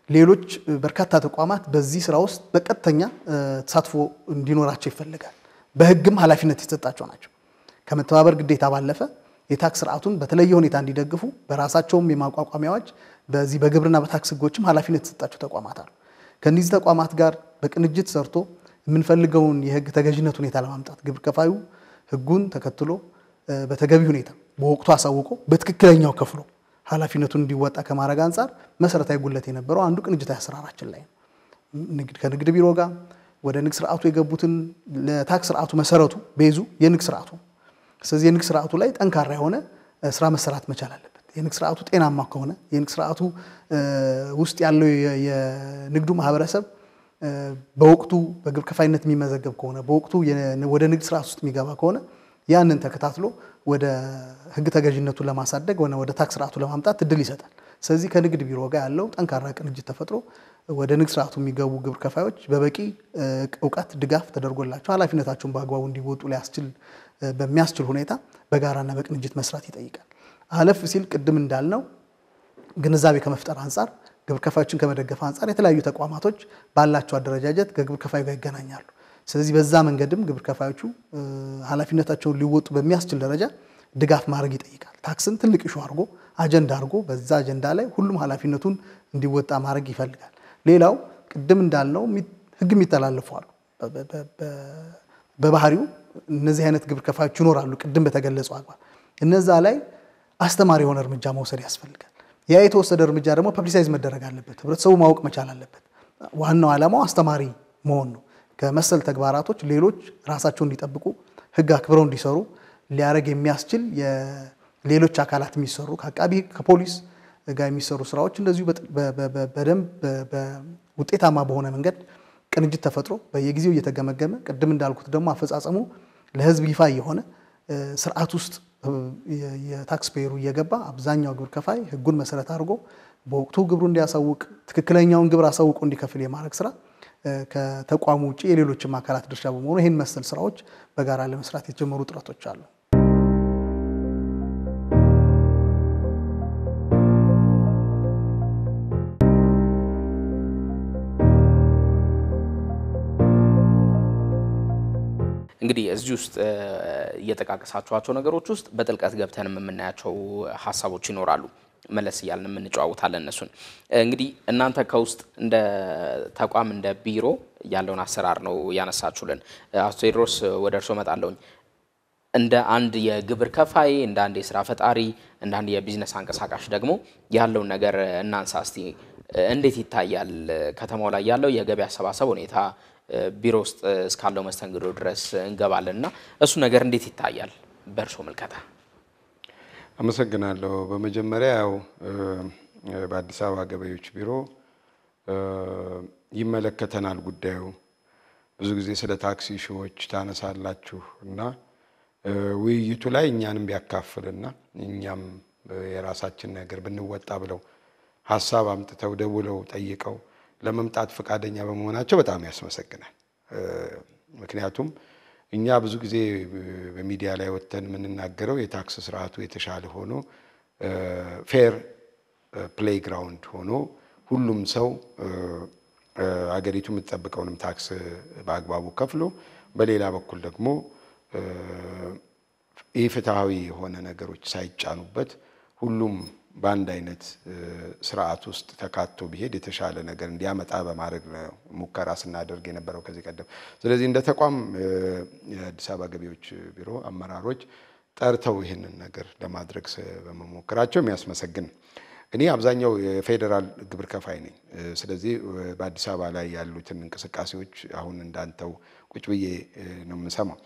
ሌሎች በርካታ ተቋማት በዚህ ስራ ውስጥ በቀጥተኛ ተሳትፎ እንዲኖራቸው ይፈልጋል። በህግም ኃላፊነት የተሰጣቸው ናቸው። ከመተባበር ግዴታ ባለፈ የታክስ ስርዓቱን በተለየ ሁኔታ እንዲደግፉ በራሳቸውም የማቋቋሚያዎች በዚህ በግብርና በታክስ ህጎችም ኃላፊነት የተሰጣቸው ተቋማት አሉ። ከእነዚህ ተቋማት ጋር በቅንጅት ሰርቶ የምንፈልገውን የህግ ተገዥነት ሁኔታ ለማምጣት ግብር ከፋዩ ህጉን ተከትሎ በተገቢ ሁኔታ በወቅቱ አሳውቆ በትክክለኛው ከፍሎ ኃላፊነቱን እንዲወጣ ከማድረግ አንጻር መሰረታዊ ጉለት የነበረው አንዱ ቅንጅታዊ አሰራራችን ላይ ነው። ከንግድ ቢሮ ጋር ወደ ንግድ ስርዓቱ የገቡትን ለታክስ ስርዓቱ መሰረቱ ቤዙ የንግድ ስርዓቱ ስለዚህ የንግድ ስርዓቱ ላይ ጠንካራ የሆነ ስራ መሰራት መቻል አለበት። የንግድ ስርዓቱ ጤናማ ከሆነ የንግድ ስርዓቱ ውስጥ ያለው የንግዱ ማህበረሰብ በወቅቱ በግብር ከፋይነት የሚመዘገብ ከሆነ በወቅቱ ወደ ንግድ ስርዓት ውስጥ የሚገባ ከሆነ ያንን ተከታትሎ ወደ ህግ ተገዥነቱን ለማሳደግ ሆነ ወደ ታክስ ስርዓቱ ለማምጣት እድል ይሰጣል። ስለዚህ ከንግድ ቢሮ ጋር ያለው ጠንካራ ቅንጅት ተፈጥሮ ወደ ንግድ ስርዓቱ የሚገቡ ግብር ከፋዮች በበቂ እውቀት ድጋፍ ተደርጎላቸው ኃላፊነታቸውን በአግባቡ እንዲወጡ ሊያስችል በሚያስችል ሁኔታ በጋራና በቅንጅት መስራት ይጠይቃል። አለፍ ሲል ቅድም እንዳልነው ግንዛቤ ከመፍጠር አንጻር ግብር ከፋዮችን ከመደገፍ አንጻር የተለያዩ ተቋማቶች ባላቸው አደረጃጀት ከግብር ከፋዩ ጋር ይገናኛሉ። ስለዚህ በዛ መንገድም ግብር ከፋዮቹ ኃላፊነታቸውን ሊወጡ በሚያስችል ደረጃ ድጋፍ ማድረግ ይጠይቃል። ታክስን ትልቅ ኢሹ አድርጎ አጀንዳ አድርጎ በዛ አጀንዳ ላይ ሁሉም ኃላፊነቱን እንዲወጣ ማድረግ ይፈልጋል። ሌላው ቅድም እንዳልነው ህግ የሚተላለፉ አሉ። በባህሪው እነዚህ አይነት ግብር ከፋዮች ይኖራሉ። ቅድም በተገለጸው አግባብ እነዛ ላይ አስተማሪ የሆነ እርምጃ መውሰድ ያስፈልጋል። ያ የተወሰደ እርምጃ ደግሞ ፐብሊሳይዝ መደረግ አለበት። ህብረተሰቡ ማወቅ መቻል አለበት። ዋናው ዓላማው አስተማሪ መሆን ነው። ከመሰል ተግባራቶች ሌሎች ራሳቸውን እንዲጠብቁ ህግ አክብረው እንዲሰሩ ሊያደርግ የሚያስችል ሌሎች አካላት የሚሰሩ ከአቃቢ ከፖሊስ ጋር የሚሰሩ ስራዎች እንደዚሁ በደንብ ውጤታማ በሆነ መንገድ ቅንጅት ተፈጥሮ በየጊዜው እየተገመገመ ቅድም እንዳልኩት ደግሞ አፈጻጸሙ ለህዝብ ይፋ የሆነ ስርዓት ውስጥ የታክስ ፔየሩ እየገባ አብዛኛው ግብር ከፋይ ህጉን መሰረት አድርጎ በወቅቱ ግብሩ እንዲያሳውቅ ትክክለኛውን ግብር አሳውቆ እንዲከፍል የማድረግ ስራ ከተቋሙ ውጭ የሌሎችም አካላት ድርሻ በመሆኑ ይህን መሰል ስራዎች በጋራ ለመስራት የተጀመሩ ጥረቶች አሉ። እንግዲህ እዚህ ውስጥ እየጠቃቀሳችኋቸው ነገሮች ውስጥ በጥልቀት ገብተን የምናያቸው ሀሳቦች ይኖራሉ። መለስ እያልን የምንጨዋውታለን እነሱን። እንግዲህ እናንተ ከውስጥ እንደ ተቋም እንደ ቢሮ ያለውን አሰራር ነው ያነሳችሁልን። አቶ ቴዎድሮስ ወደ እርስዎ እመጣለሁኝ። እንደ አንድ የግብር ከፋይ፣ እንደ አንድ የስራ ፈጣሪ፣ እንደ አንድ የቢዝነስ አንቀሳቃሽ ደግሞ ያለውን ነገር እናንሳ እስቲ። እንዴት ይታያል ከተማው ላይ ያለው የገቢ አሰባሰብ ሁኔታ? ቢሮ ውስጥ እስካለው መስተንግዶ ድረስ እንገባለን እና እሱ ነገር እንዴት ይታያል በእርሶ ምልከታ? አመሰግናለሁ። በመጀመሪያ ያው በአዲስ አበባ ገቢዎች ቢሮ ይመለከተናል ጉዳዩ። ብዙ ጊዜ ስለ ታክሲ ሺዎች ታነሳላችሁ እና ውይይቱ ላይ እኛንም ቢያካፍልና እኛም የራሳችን ነገር ብንወጣ ብለው ሀሳብ አምጥተው ደውለው ጠይቀው ለመምጣት ፈቃደኛ በመሆናቸው በጣም ያስመሰግናል። ምክንያቱም እኛ ብዙ ጊዜ በሚዲያ ላይ ወጥተን የምንናገረው የታክስ ስርዓቱ የተሻለ ሆኖ ፌር ፕሌይ ግራውንድ ሆኖ ሁሉም ሰው አገሪቱ የምትጠብቀውንም ታክስ በአግባቡ ከፍሎ፣ በሌላ በኩል ደግሞ ኢፍትሐዊ የሆነ ነገሮች ሳይጫኑበት ሁሉም በአንድ አይነት ስርዓት ውስጥ ተካቶ ቢሄድ የተሻለ ነገር እንዲያመጣ በማድረግ ነው ሙከራ ስናደርግ የነበረው ከዚህ ቀደም። ስለዚህ እንደ ተቋም የአዲስ አበባ ገቢዎች ቢሮ አመራሮች ጠርተው ይህንን ነገር ለማድረግ በመሞከራቸው የሚያስመሰግን። እኔ አብዛኛው የፌዴራል ግብር ከፋይ ነኝ። ስለዚህ በአዲስ አበባ ላይ ያሉትን እንቅስቃሴዎች አሁን እንዳንተው ቁጭ ብዬ ነው የምሰማው።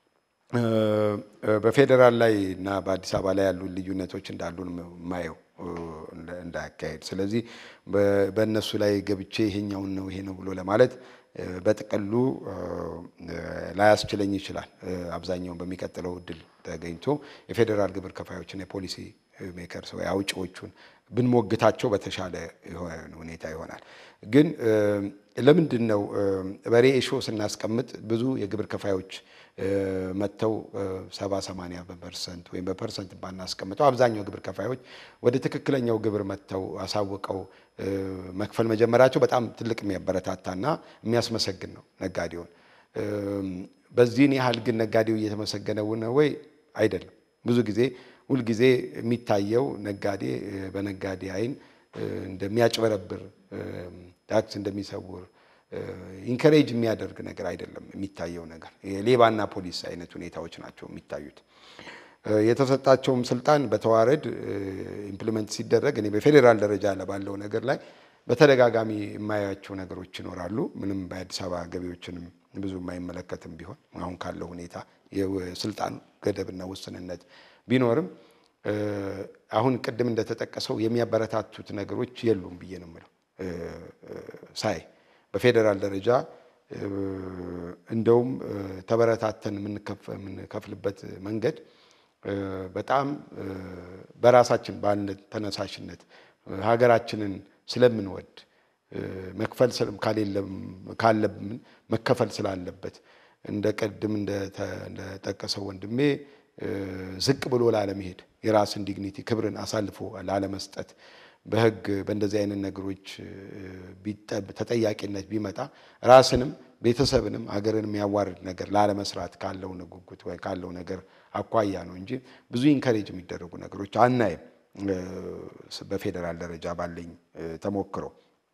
በፌዴራል ላይ እና በአዲስ አበባ ላይ ያሉ ልዩነቶች እንዳሉ የማየው እንዳያካሄድ። ስለዚህ በእነሱ ላይ ገብቼ ይሄኛውን ነው ይሄ ነው ብሎ ለማለት በጥቅሉ ላያስችለኝ ይችላል። አብዛኛውን በሚቀጥለው እድል ተገኝቶ የፌዴራል ግብር ከፋዮችን የፖሊሲ ሜከርስ ወይ አውጪዎቹን ብንሞግታቸው በተሻለ ሁኔታ ይሆናል። ግን ለምንድን ነው በሬ ሾ ስናስቀምጥ ብዙ የግብር ከፋዮች መጥተው ሰባ ሰማንያ በፐርሰንት ወይም በፐርሰንት ባናስቀምጠው አብዛኛው ግብር ከፋዮች ወደ ትክክለኛው ግብር መጥተው አሳውቀው መክፈል መጀመራቸው በጣም ትልቅ የሚያበረታታና የሚያስመሰግን ነው ነጋዴውን። በዚህን ያህል ግን ነጋዴው እየተመሰገነ ነው ወይ? አይደለም። ብዙ ጊዜ ሁልጊዜ የሚታየው ነጋዴ በነጋዴ አይን እንደሚያጭበረብር ታክስ እንደሚሰውር ኢንከሬጅ የሚያደርግ ነገር አይደለም የሚታየው ነገር። የሌባና ፖሊስ አይነት ሁኔታዎች ናቸው የሚታዩት። የተሰጣቸውም ስልጣን በተዋረድ ኢምፕሊመንት ሲደረግ እኔ በፌዴራል ደረጃ ባለው ነገር ላይ በተደጋጋሚ የማያቸው ነገሮች ይኖራሉ። ምንም በአዲስ አበባ ገቢዎችንም ብዙ የማይመለከትም ቢሆን አሁን ካለው ሁኔታ የስልጣን ገደብና ውስንነት ቢኖርም አሁን ቅድም እንደተጠቀሰው የሚያበረታቱት ነገሮች የሉም ብዬ ነው የምለው ሳይ በፌዴራል ደረጃ እንደውም ተበረታተን የምንከፍልበት መንገድ በጣም በራሳችን ባለ ተነሳሽነት ሀገራችንን ስለምንወድ መክፈል ካለብን መከፈል ስላለበት እንደ ቅድም እንደጠቀሰው ወንድሜ ዝቅ ብሎ ላለመሄድ የራስን ዲግኒቲ ክብርን አሳልፎ ላለመስጠት በሕግ በእንደዚህ አይነት ነገሮች ተጠያቂነት ቢመጣ ራስንም ቤተሰብንም ሀገርን የሚያዋርድ ነገር ላለመስራት ካለው ጉጉት ወይ ካለው ነገር አኳያ ነው እንጂ ብዙ ኢንከሬጅ የሚደረጉ ነገሮች አናይም። በፌዴራል ደረጃ ባለኝ ተሞክሮ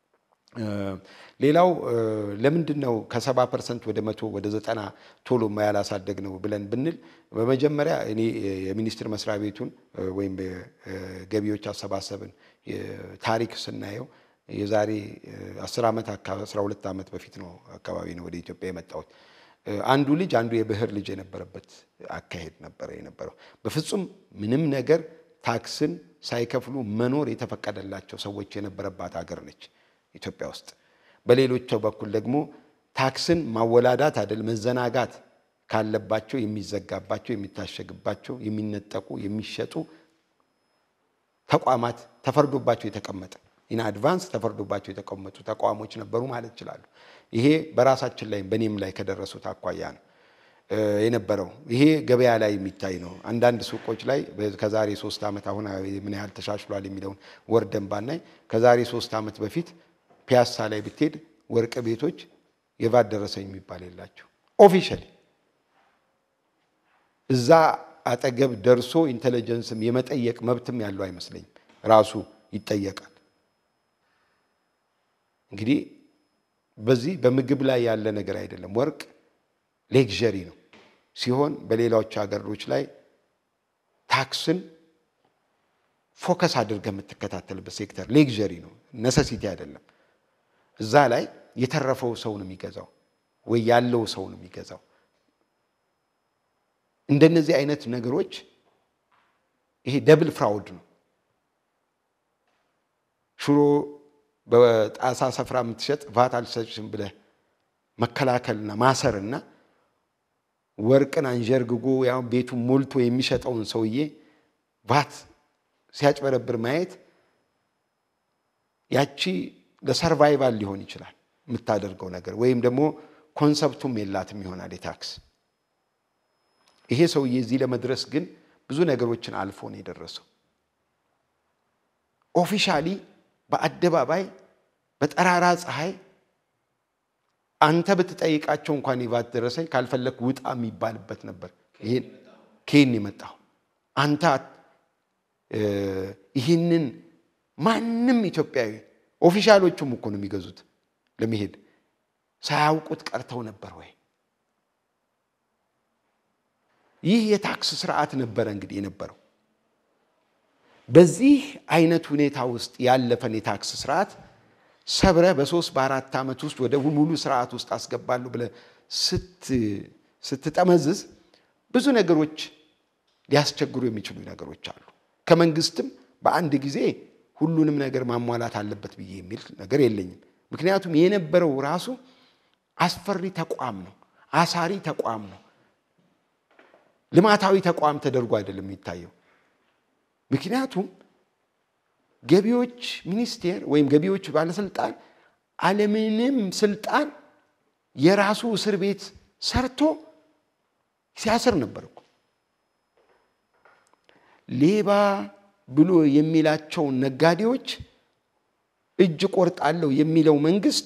ሌላው ለምንድን ነው ከሰባ ፐርሰንት ወደ መቶ ወደ ዘጠና ቶሎ ያላሳደግ ነው ብለን ብንል በመጀመሪያ እኔ የሚኒስቴር መስሪያ ቤቱን ወይም ገቢዎች አሰባሰብን ታሪክ ስናየው የዛሬ አስር ዓመት አስራ ሁለት ዓመት በፊት ነው አካባቢ ነው ወደ ኢትዮጵያ የመጣሁት። አንዱ ልጅ አንዱ የብሔር ልጅ የነበረበት አካሄድ ነበረ የነበረው። በፍጹም ምንም ነገር ታክስን ሳይከፍሉ መኖር የተፈቀደላቸው ሰዎች የነበረባት ሀገር ነች ኢትዮጵያ ውስጥ። በሌሎች በኩል ደግሞ ታክስን ማወላዳት አይደል መዘናጋት ካለባቸው የሚዘጋባቸው፣ የሚታሸግባቸው፣ የሚነጠቁ፣ የሚሸጡ ተቋማት ተፈርዶባቸው የተቀመጠ ኢን አድቫንስ ተፈርዶባቸው የተቀመጡ ተቋሞች ነበሩ ማለት ይችላሉ። ይሄ በራሳችን ላይ በእኔም ላይ ከደረሱት አኳያ ነው የነበረው። ይሄ ገበያ ላይ የሚታይ ነው። አንዳንድ ሱቆች ላይ ከዛሬ ሶስት ዓመት አሁን ምን ያህል ተሻሽሏል የሚለውን ወርደን ባናይ ከዛሬ ሶስት ዓመት በፊት ፒያሳ ላይ ብትሄድ ወርቅ ቤቶች የቫት ደረሰኝ የሚባል የላቸው ኦፊሻሊ እዛ አጠገብ ደርሶ ኢንቴሊጀንስም የመጠየቅ መብትም ያለው አይመስለኝም። ራሱ ይጠየቃል። እንግዲህ በዚህ በምግብ ላይ ያለ ነገር አይደለም። ወርቅ ሌክዠሪ ነው ሲሆን በሌሎች ሀገሮች ላይ ታክስን ፎከስ አድርገህ የምትከታተልበት ሴክተር ሌክዠሪ ነው፣ ነሰሲቲ አይደለም። እዛ ላይ የተረፈው ሰው ነው የሚገዛው ወይ ያለው ሰው ነው የሚገዛው። እንደነዚህ አይነት ነገሮች ይሄ ደብል ፍራውድ ነው። ሽሮ በጣሳ ስፍራ የምትሸጥ ቫት አልሰጭም ብለህ መከላከልና ማሰርና ወርቅን አንዠርግጎ ያው ቤቱ ሞልቶ የሚሸጠውን ሰውዬ ቫት ሲያጭበረብር ማየት ያቺ ለሰርቫይቫል ሊሆን ይችላል የምታደርገው ነገር ወይም ደግሞ ኮንሰፕቱም የላትም ይሆናል የታክስ ይሄ ሰውዬ እዚህ ለመድረስ ግን ብዙ ነገሮችን አልፎ ነው የደረሰው። ኦፊሻሊ በአደባባይ በጠራራ ፀሐይ አንተ ብትጠይቃቸው እንኳን የቫት ደረሰኝ ካልፈለግ ውጣ የሚባልበት ነበር። ይሄን ከየት የመጣው አንተ ይህንን ማንም ኢትዮጵያዊ ኦፊሻሎቹም እኮ ነው የሚገዙት ለመሄድ ሳያውቁት ቀርተው ነበር ወይ? ይህ የታክስ ስርዓት ነበረ እንግዲህ የነበረው። በዚህ አይነት ሁኔታ ውስጥ ያለፈን የታክስ ስርዓት ሰብረ በሶስት በአራት ዓመት ውስጥ ወደ ሙሉ ስርዓት ውስጥ አስገባለሁ ብለህ ስትጠመዝዝ ብዙ ነገሮች ሊያስቸግሩ የሚችሉ ነገሮች አሉ። ከመንግስትም በአንድ ጊዜ ሁሉንም ነገር ማሟላት አለበት ብዬ የሚል ነገር የለኝም። ምክንያቱም የነበረው ራሱ አስፈሪ ተቋም ነው፣ አሳሪ ተቋም ነው። ልማታዊ ተቋም ተደርጎ አይደለም የሚታየው። ምክንያቱም ገቢዎች ሚኒስቴር ወይም ገቢዎች ባለስልጣን አለምንም ስልጣን የራሱ እስር ቤት ሰርቶ ሲያስር ነበር እኮ። ሌባ ብሎ የሚላቸውን ነጋዴዎች እጅ ቆርጣለሁ የሚለው መንግስት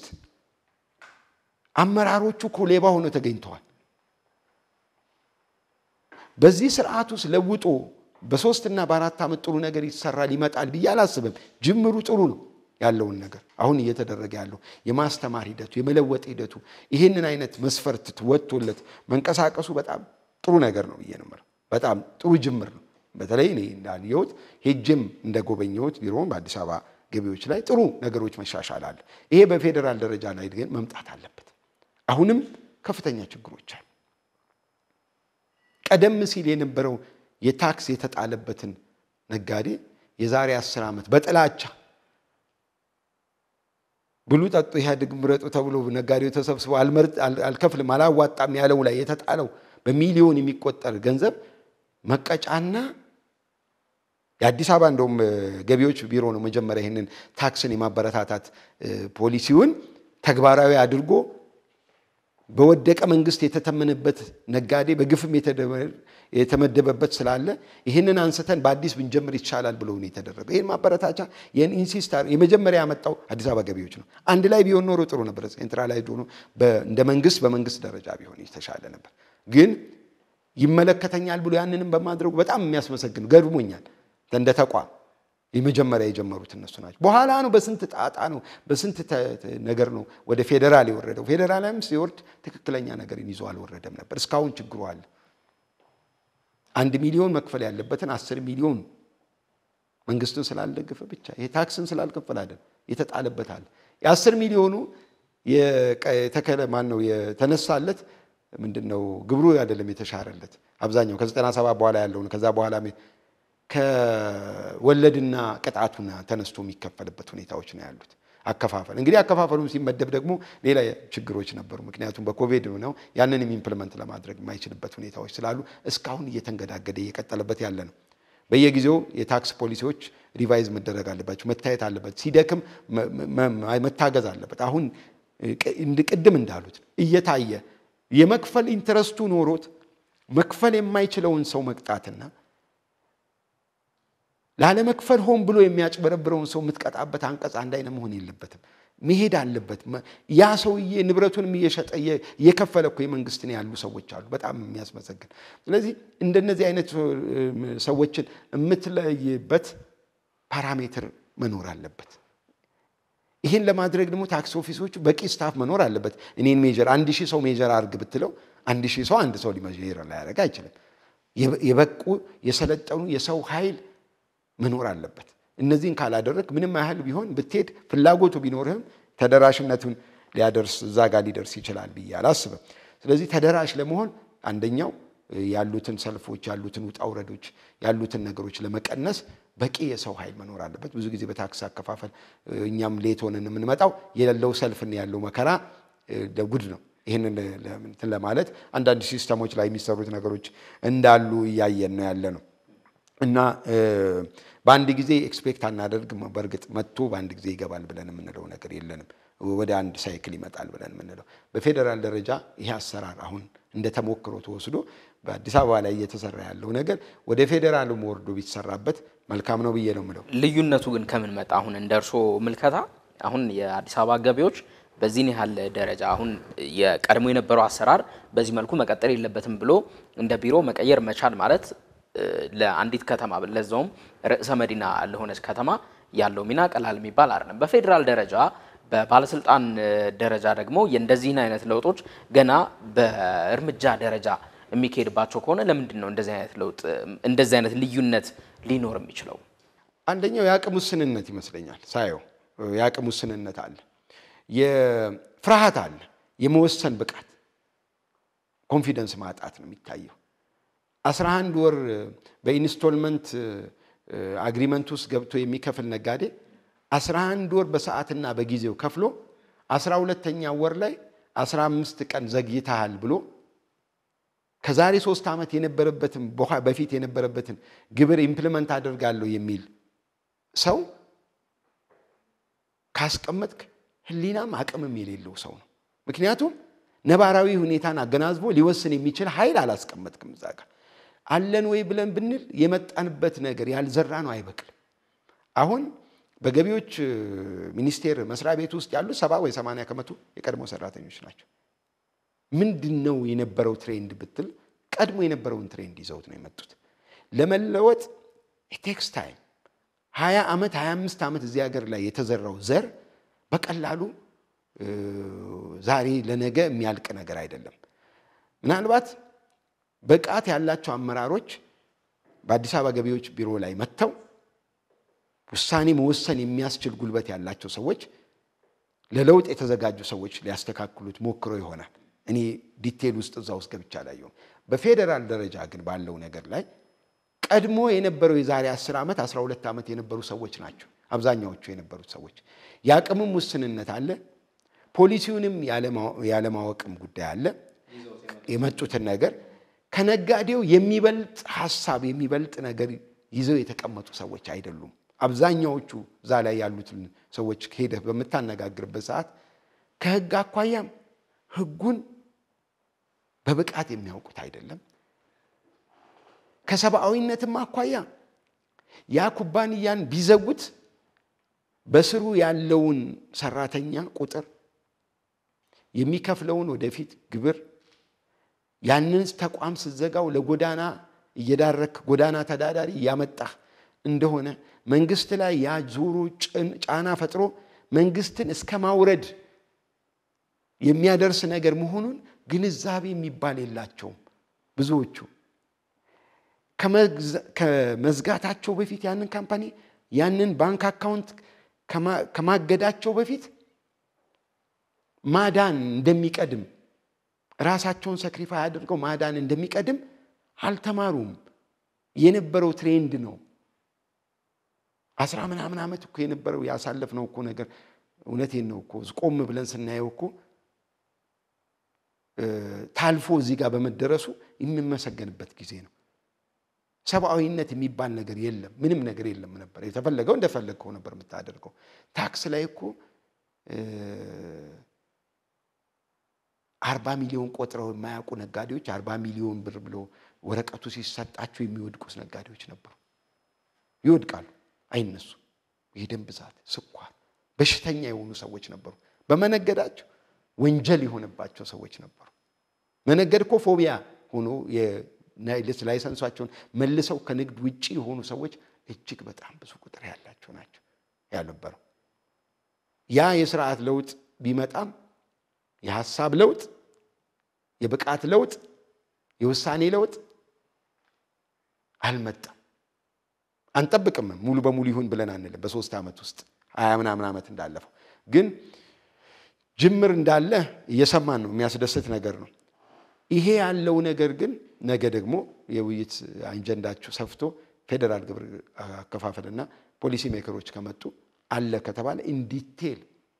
አመራሮቹ እኮ ሌባ ሆነው ተገኝተዋል። በዚህ ስርዓት ውስጥ ለውጦ በሶስትና በአራት ዓመት ጥሩ ነገር ይሰራል ይመጣል ብዬ አላስብም። ጅምሩ ጥሩ ነው ያለውን ነገር አሁን እየተደረገ ያለው የማስተማር ሂደቱ የመለወጥ ሂደቱ ይህንን አይነት መስፈርት ወጥቶለት መንቀሳቀሱ በጣም ጥሩ ነገር ነው ብዬ ነው የምለው። በጣም ጥሩ ጅምር ነው። በተለይ እኔ እንዳየሁት ሄጅም እንደጎበኘሁት ቢሮውን በአዲስ አበባ ገቢዎች ላይ ጥሩ ነገሮች መሻሻል አለ። ይሄ በፌዴራል ደረጃ ላይ ግን መምጣት አለበት። አሁንም ከፍተኛ ችግሮች አሉ። ቀደም ሲል የነበረው የታክስ የተጣለበትን ነጋዴ የዛሬ አስር ዓመት በጥላቻ ብሉ፣ ጠጡ፣ ኢህአዴግ ምረጡ ተብሎ ነጋዴው ተሰብስቦ አልከፍልም አላዋጣም ያለው ላይ የተጣለው በሚሊዮን የሚቆጠር ገንዘብ መቀጫና የአዲስ አበባ እንደውም ገቢዎች ቢሮ ነው መጀመሪያ ይህንን ታክስን የማበረታታት ፖሊሲውን ተግባራዊ አድርጎ በወደቀ መንግስት የተተመነበት ነጋዴ በግፍም የተመደበበት ስላለ ይህንን አንስተን በአዲስ ብንጀምር ይቻላል ብሎ ነው የተደረገው። ይህን ማበረታቻ ይህን ኢንሲስታር የመጀመሪያ ያመጣው አዲስ አበባ ገቢዎች ነው። አንድ ላይ ቢሆን ኖሮ ጥሩ ነበር። ሴንትራላይዝድ ሆኖ እንደ መንግስት በመንግስት ደረጃ ቢሆን የተሻለ ነበር። ግን ይመለከተኛል ብሎ ያንንም በማድረጉ በጣም የሚያስመሰግን ገርሞኛል። እንደ ተቋም የመጀመሪያ የጀመሩት እነሱ ናቸው። በኋላ ነው በስንት ጣጣ ነው በስንት ነገር ነው ወደ ፌዴራል የወረደው። ፌዴራልም ሲወርድ ትክክለኛ ነገርን ይዞ አልወረደም ነበር። እስካሁን ችግሩ አለ። አንድ ሚሊዮን መክፈል ያለበትን አስር ሚሊዮን መንግስትን ስላልደገፈ ብቻ ይሄ ታክስን ስላልከፈል አይደል የተጣለበት አለ። የአስር ሚሊዮኑ የተከለ ማን ነው የተነሳለት ምንድን ነው ግብሩ አይደለም የተሻረለት አብዛኛው ከዘጠና ሰባት በኋላ ያለውን ከዛ በኋላ ከወለድና ቅጣቱና ተነስቶ የሚከፈልበት ሁኔታዎች ነው ያሉት። አከፋፈል እንግዲህ አከፋፈሉም ሲመደብ ደግሞ ሌላ ችግሮች ነበሩ። ምክንያቱም በኮቪድ ነው ያንንም ኢምፕልመንት ለማድረግ የማይችልበት ሁኔታዎች ስላሉ እስካሁን እየተንገዳገደ እየቀጠለበት ያለ ነው። በየጊዜው የታክስ ፖሊሲዎች ሪቫይዝ መደረግ አለባቸው፣ መታየት አለበት፣ ሲደክም መታገዝ አለበት። አሁን ቅድም እንዳሉት እየታየ የመክፈል ኢንተረስቱ ኖሮት መክፈል የማይችለውን ሰው መቅጣትና ላለመክፈል ሆን ብሎ የሚያጭበረብረውን ሰው የምትቀጣበት አንቀጽ አንድ አይነት መሆን የለበትም። መሄድ አለበት። ያ ሰውዬ ንብረቱንም እየሸጠ እየከፈለ እኮ የመንግስትን ያሉ ሰዎች አሉ። በጣም የሚያስመሰግን። ስለዚህ እንደነዚህ አይነት ሰዎችን የምትለይበት ፓራሜትር መኖር አለበት። ይህን ለማድረግ ደግሞ ታክስ ኦፊሶቹ በቂ ስታፍ መኖር አለበት። እኔን ሜጀር አንድ ሺህ ሰው ሜጀር አድርግ ብትለው አንድ ሺህ ሰው አንድ ሰው ሊሜጀር ላያደርግ አይችልም። የበቁ የሰለጠኑ የሰው ኃይል መኖር አለበት። እነዚህን ካላደረግ ምንም ያህል ቢሆን ብትሄድ ፍላጎቱ ቢኖርህም ተደራሽነቱን ሊያደርስ እዛ ጋር ሊደርስ ይችላል ብዬ አላስብም። ስለዚህ ተደራሽ ለመሆን አንደኛው ያሉትን ሰልፎች፣ ያሉትን ውጣ ውረዶች፣ ያሉትን ነገሮች ለመቀነስ በቂ የሰው ኃይል መኖር አለበት። ብዙ ጊዜ በታክስ አከፋፈል እኛም ሌት ሆነን የምንመጣው የሌለው ሰልፍና ያለው መከራ ጉድ ነው። ይህንን እንትን ለማለት አንዳንድ ሲስተሞች ላይ የሚሰሩት ነገሮች እንዳሉ እያየን ነው ያለ ነው እና በአንድ ጊዜ ኤክስፔክት አናደርግም። በእርግጥ መጥቶ በአንድ ጊዜ ይገባል ብለን የምንለው ነገር የለንም። ወደ አንድ ሳይክል ይመጣል ብለን የምንለው በፌዴራል ደረጃ ይሄ አሰራር አሁን እንደ ተሞክሮ ተወስዶ በአዲስ አበባ ላይ እየተሰራ ያለው ነገር ወደ ፌዴራሉም ወርዶ ቢሰራበት መልካም ነው ብዬ ነው የምለው። ልዩነቱ ግን ከምን መጣ? አሁን እንደ እርሶ ምልከታ አሁን የአዲስ አበባ ገቢዎች በዚህን ያህል ደረጃ አሁን የቀድሞ የነበረው አሰራር በዚህ መልኩ መቀጠል የለበትም ብሎ እንደ ቢሮ መቀየር መቻል ማለት ለአንዲት ከተማ ለዛውም ርዕሰ መዲና ለሆነች ከተማ ያለው ሚና ቀላል የሚባል አይደለም። በፌዴራል ደረጃ በባለስልጣን ደረጃ ደግሞ የእንደዚህን አይነት ለውጦች ገና በእርምጃ ደረጃ የሚካሄድባቸው ከሆነ ለምንድን ነው እንደዚህ አይነት ለውጥ እንደዚህ አይነት ልዩነት ሊኖር የሚችለው? አንደኛው የአቅም ውስንነት ይመስለኛል። ሳየው የአቅም ውስንነት አለ፣ የፍርሃት አለ፣ የመወሰን ብቃት ኮንፊደንስ ማጣት ነው የሚታየው። 11 ወር በኢንስቶልመንት አግሪመንት ውስጥ ገብቶ የሚከፍል ነጋዴ 11 ወር በሰዓትና በጊዜው ከፍሎ 12ተኛ ወር ላይ 15 ቀን ዘግይተሃል ብሎ ከዛሬ ሶስት ዓመት የነበረበትን በፊት የነበረበትን ግብር ኢምፕሊመንት አደርጋለሁ የሚል ሰው ካስቀመጥክ ሕሊናም አቅምም የሌለው ሰው ነው። ምክንያቱም ነባራዊ ሁኔታን አገናዝቦ ሊወስን የሚችል ኃይል አላስቀመጥክም እዛ ጋር። አለን ወይ ብለን ብንል የመጣንበት ነገር ያልዘራ ነው አይበቅልም። አሁን በገቢዎች ሚኒስቴር መስሪያ ቤት ውስጥ ያሉ ሰባ ወይ ሰማንያ ከመቶ የቀድሞ ሰራተኞች ናቸው። ምንድን ነው የነበረው ትሬንድ ብትል ቀድሞ የነበረውን ትሬንድ ይዘውት ነው የመጡት። ለመለወጥ ቴክስ ታይም ሀያ ዓመት ሀያ አምስት ዓመት እዚህ ሀገር ላይ የተዘራው ዘር በቀላሉ ዛሬ ለነገ የሚያልቅ ነገር አይደለም። ምናልባት ብቃት ያላቸው አመራሮች በአዲስ አበባ ገቢዎች ቢሮ ላይ መጥተው ውሳኔ መወሰን የሚያስችል ጉልበት ያላቸው ሰዎች ለለውጥ የተዘጋጁ ሰዎች ሊያስተካክሉት ሞክሮ ይሆናል። እኔ ዲቴል ውስጥ እዛ ውስጥ ገብቻ አላየሁም። በፌዴራል ደረጃ ግን ባለው ነገር ላይ ቀድሞ የነበረው የዛሬ 10 ዓመት 12 ዓመት የነበሩ ሰዎች ናቸው አብዛኛዎቹ የነበሩት ሰዎች። የአቅምም ውስንነት አለ፣ ፖሊሲውንም ያለማወቅም ጉዳይ አለ። የመጡትን ነገር ከነጋዴው የሚበልጥ ሀሳብ የሚበልጥ ነገር ይዘው የተቀመጡ ሰዎች አይደሉም። አብዛኛዎቹ እዛ ላይ ያሉትን ሰዎች ሄደህ በምታነጋግርበት ሰዓት ከህግ አኳያም ህጉን በብቃት የሚያውቁት አይደለም። ከሰብአዊነትም አኳያ ያ ኩባንያን ቢዘጉት በስሩ ያለውን ሰራተኛ ቁጥር የሚከፍለውን ወደፊት ግብር ያንን ተቋም ስትዘጋው ለጎዳና እየዳረክ ጎዳና ተዳዳሪ እያመጣህ እንደሆነ መንግስት ላይ ያ ዞሮ ጫና ፈጥሮ መንግስትን እስከ ማውረድ የሚያደርስ ነገር መሆኑን ግንዛቤ የሚባል የላቸውም ብዙዎቹ። ከመዝጋታቸው በፊት ያንን ካምፓኒ ያንን ባንክ አካውንት ከማገዳቸው በፊት ማዳን እንደሚቀድም ራሳቸውን ሰክሪፋይ አድርገው ማዳን እንደሚቀድም አልተማሩም። የነበረው ትሬንድ ነው። አስራ ምናምን ዓመት እኮ የነበረው ያሳለፍነው እኮ ነገር እውነቴን ነው እኮ ቆም ብለን ስናየው እኮ ታልፎ እዚህ ጋር በመደረሱ የሚመሰገንበት ጊዜ ነው። ሰብአዊነት የሚባል ነገር የለም፣ ምንም ነገር የለም ነበር። የተፈለገው እንደፈለግከው ነበር የምታደርገው። ታክስ ላይ እኮ አርባ ሚሊዮን ቆጥረው የማያውቁ ነጋዴዎች አርባ ሚሊዮን ብር ብሎ ወረቀቱ ሲሰጣቸው የሚወድቁት ነጋዴዎች ነበሩ። ይወድቃሉ፣ አይነሱ። የደም ብዛት፣ ስኳር፣ በሽተኛ የሆኑ ሰዎች ነበሩ። በመነገዳቸው ወንጀል የሆነባቸው ሰዎች ነበሩ። መነገድ እኮ ፎቢያ ሆኖ ላይሰንሷቸውን መልሰው ከንግድ ውጭ የሆኑ ሰዎች እጅግ በጣም ብዙ ቁጥር ያላቸው ናቸው ያልነበረው። ያ የስርዓት ለውጥ ቢመጣም የሀሳብ ለውጥ፣ የብቃት ለውጥ፣ የውሳኔ ለውጥ አልመጣም። አንጠብቅም። ሙሉ በሙሉ ይሁን ብለን አንልም። በሶስት ዓመት ውስጥ ሀያ ምናምን ዓመት እንዳለፈው ግን ጅምር እንዳለ እየሰማን ነው። የሚያስደስት ነገር ነው። ይሄ ያለው ነገር ግን ነገ ደግሞ የውይይት አጀንዳችሁ ሰፍቶ ፌዴራል ግብር አከፋፈልና ፖሊሲ ሜከሮች ከመጡ አለ ከተባለ ኢንዲቴል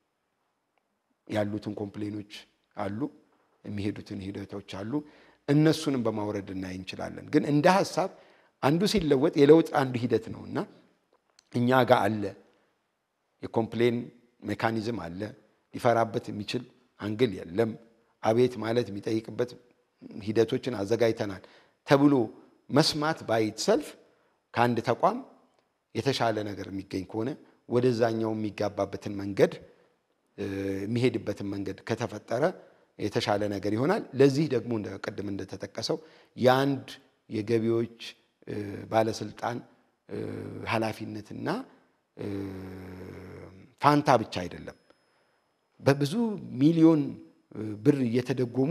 ያሉትን ኮምፕሌኖች አሉ፣ የሚሄዱትን ሂደቶች አሉ። እነሱንም በማውረድ እናይ እንችላለን። ግን እንደ ሀሳብ አንዱ ሲለወጥ የለውጥ አንዱ ሂደት ነው እና እኛ ጋር አለ የኮምፕሌን ሜካኒዝም አለ። ሊፈራበት የሚችል አንግል የለም። አቤት ማለት የሚጠይቅበት ሂደቶችን አዘጋጅተናል ተብሎ መስማት ባይት ሰልፍ ከአንድ ተቋም የተሻለ ነገር የሚገኝ ከሆነ ወደዛኛው የሚጋባበትን መንገድ የሚሄድበትን መንገድ ከተፈጠረ የተሻለ ነገር ይሆናል። ለዚህ ደግሞ ቅድም እንደተጠቀሰው የአንድ የገቢዎች ባለስልጣን ኃላፊነትና ፋንታ ብቻ አይደለም። በብዙ ሚሊዮን ብር እየተደጎሙ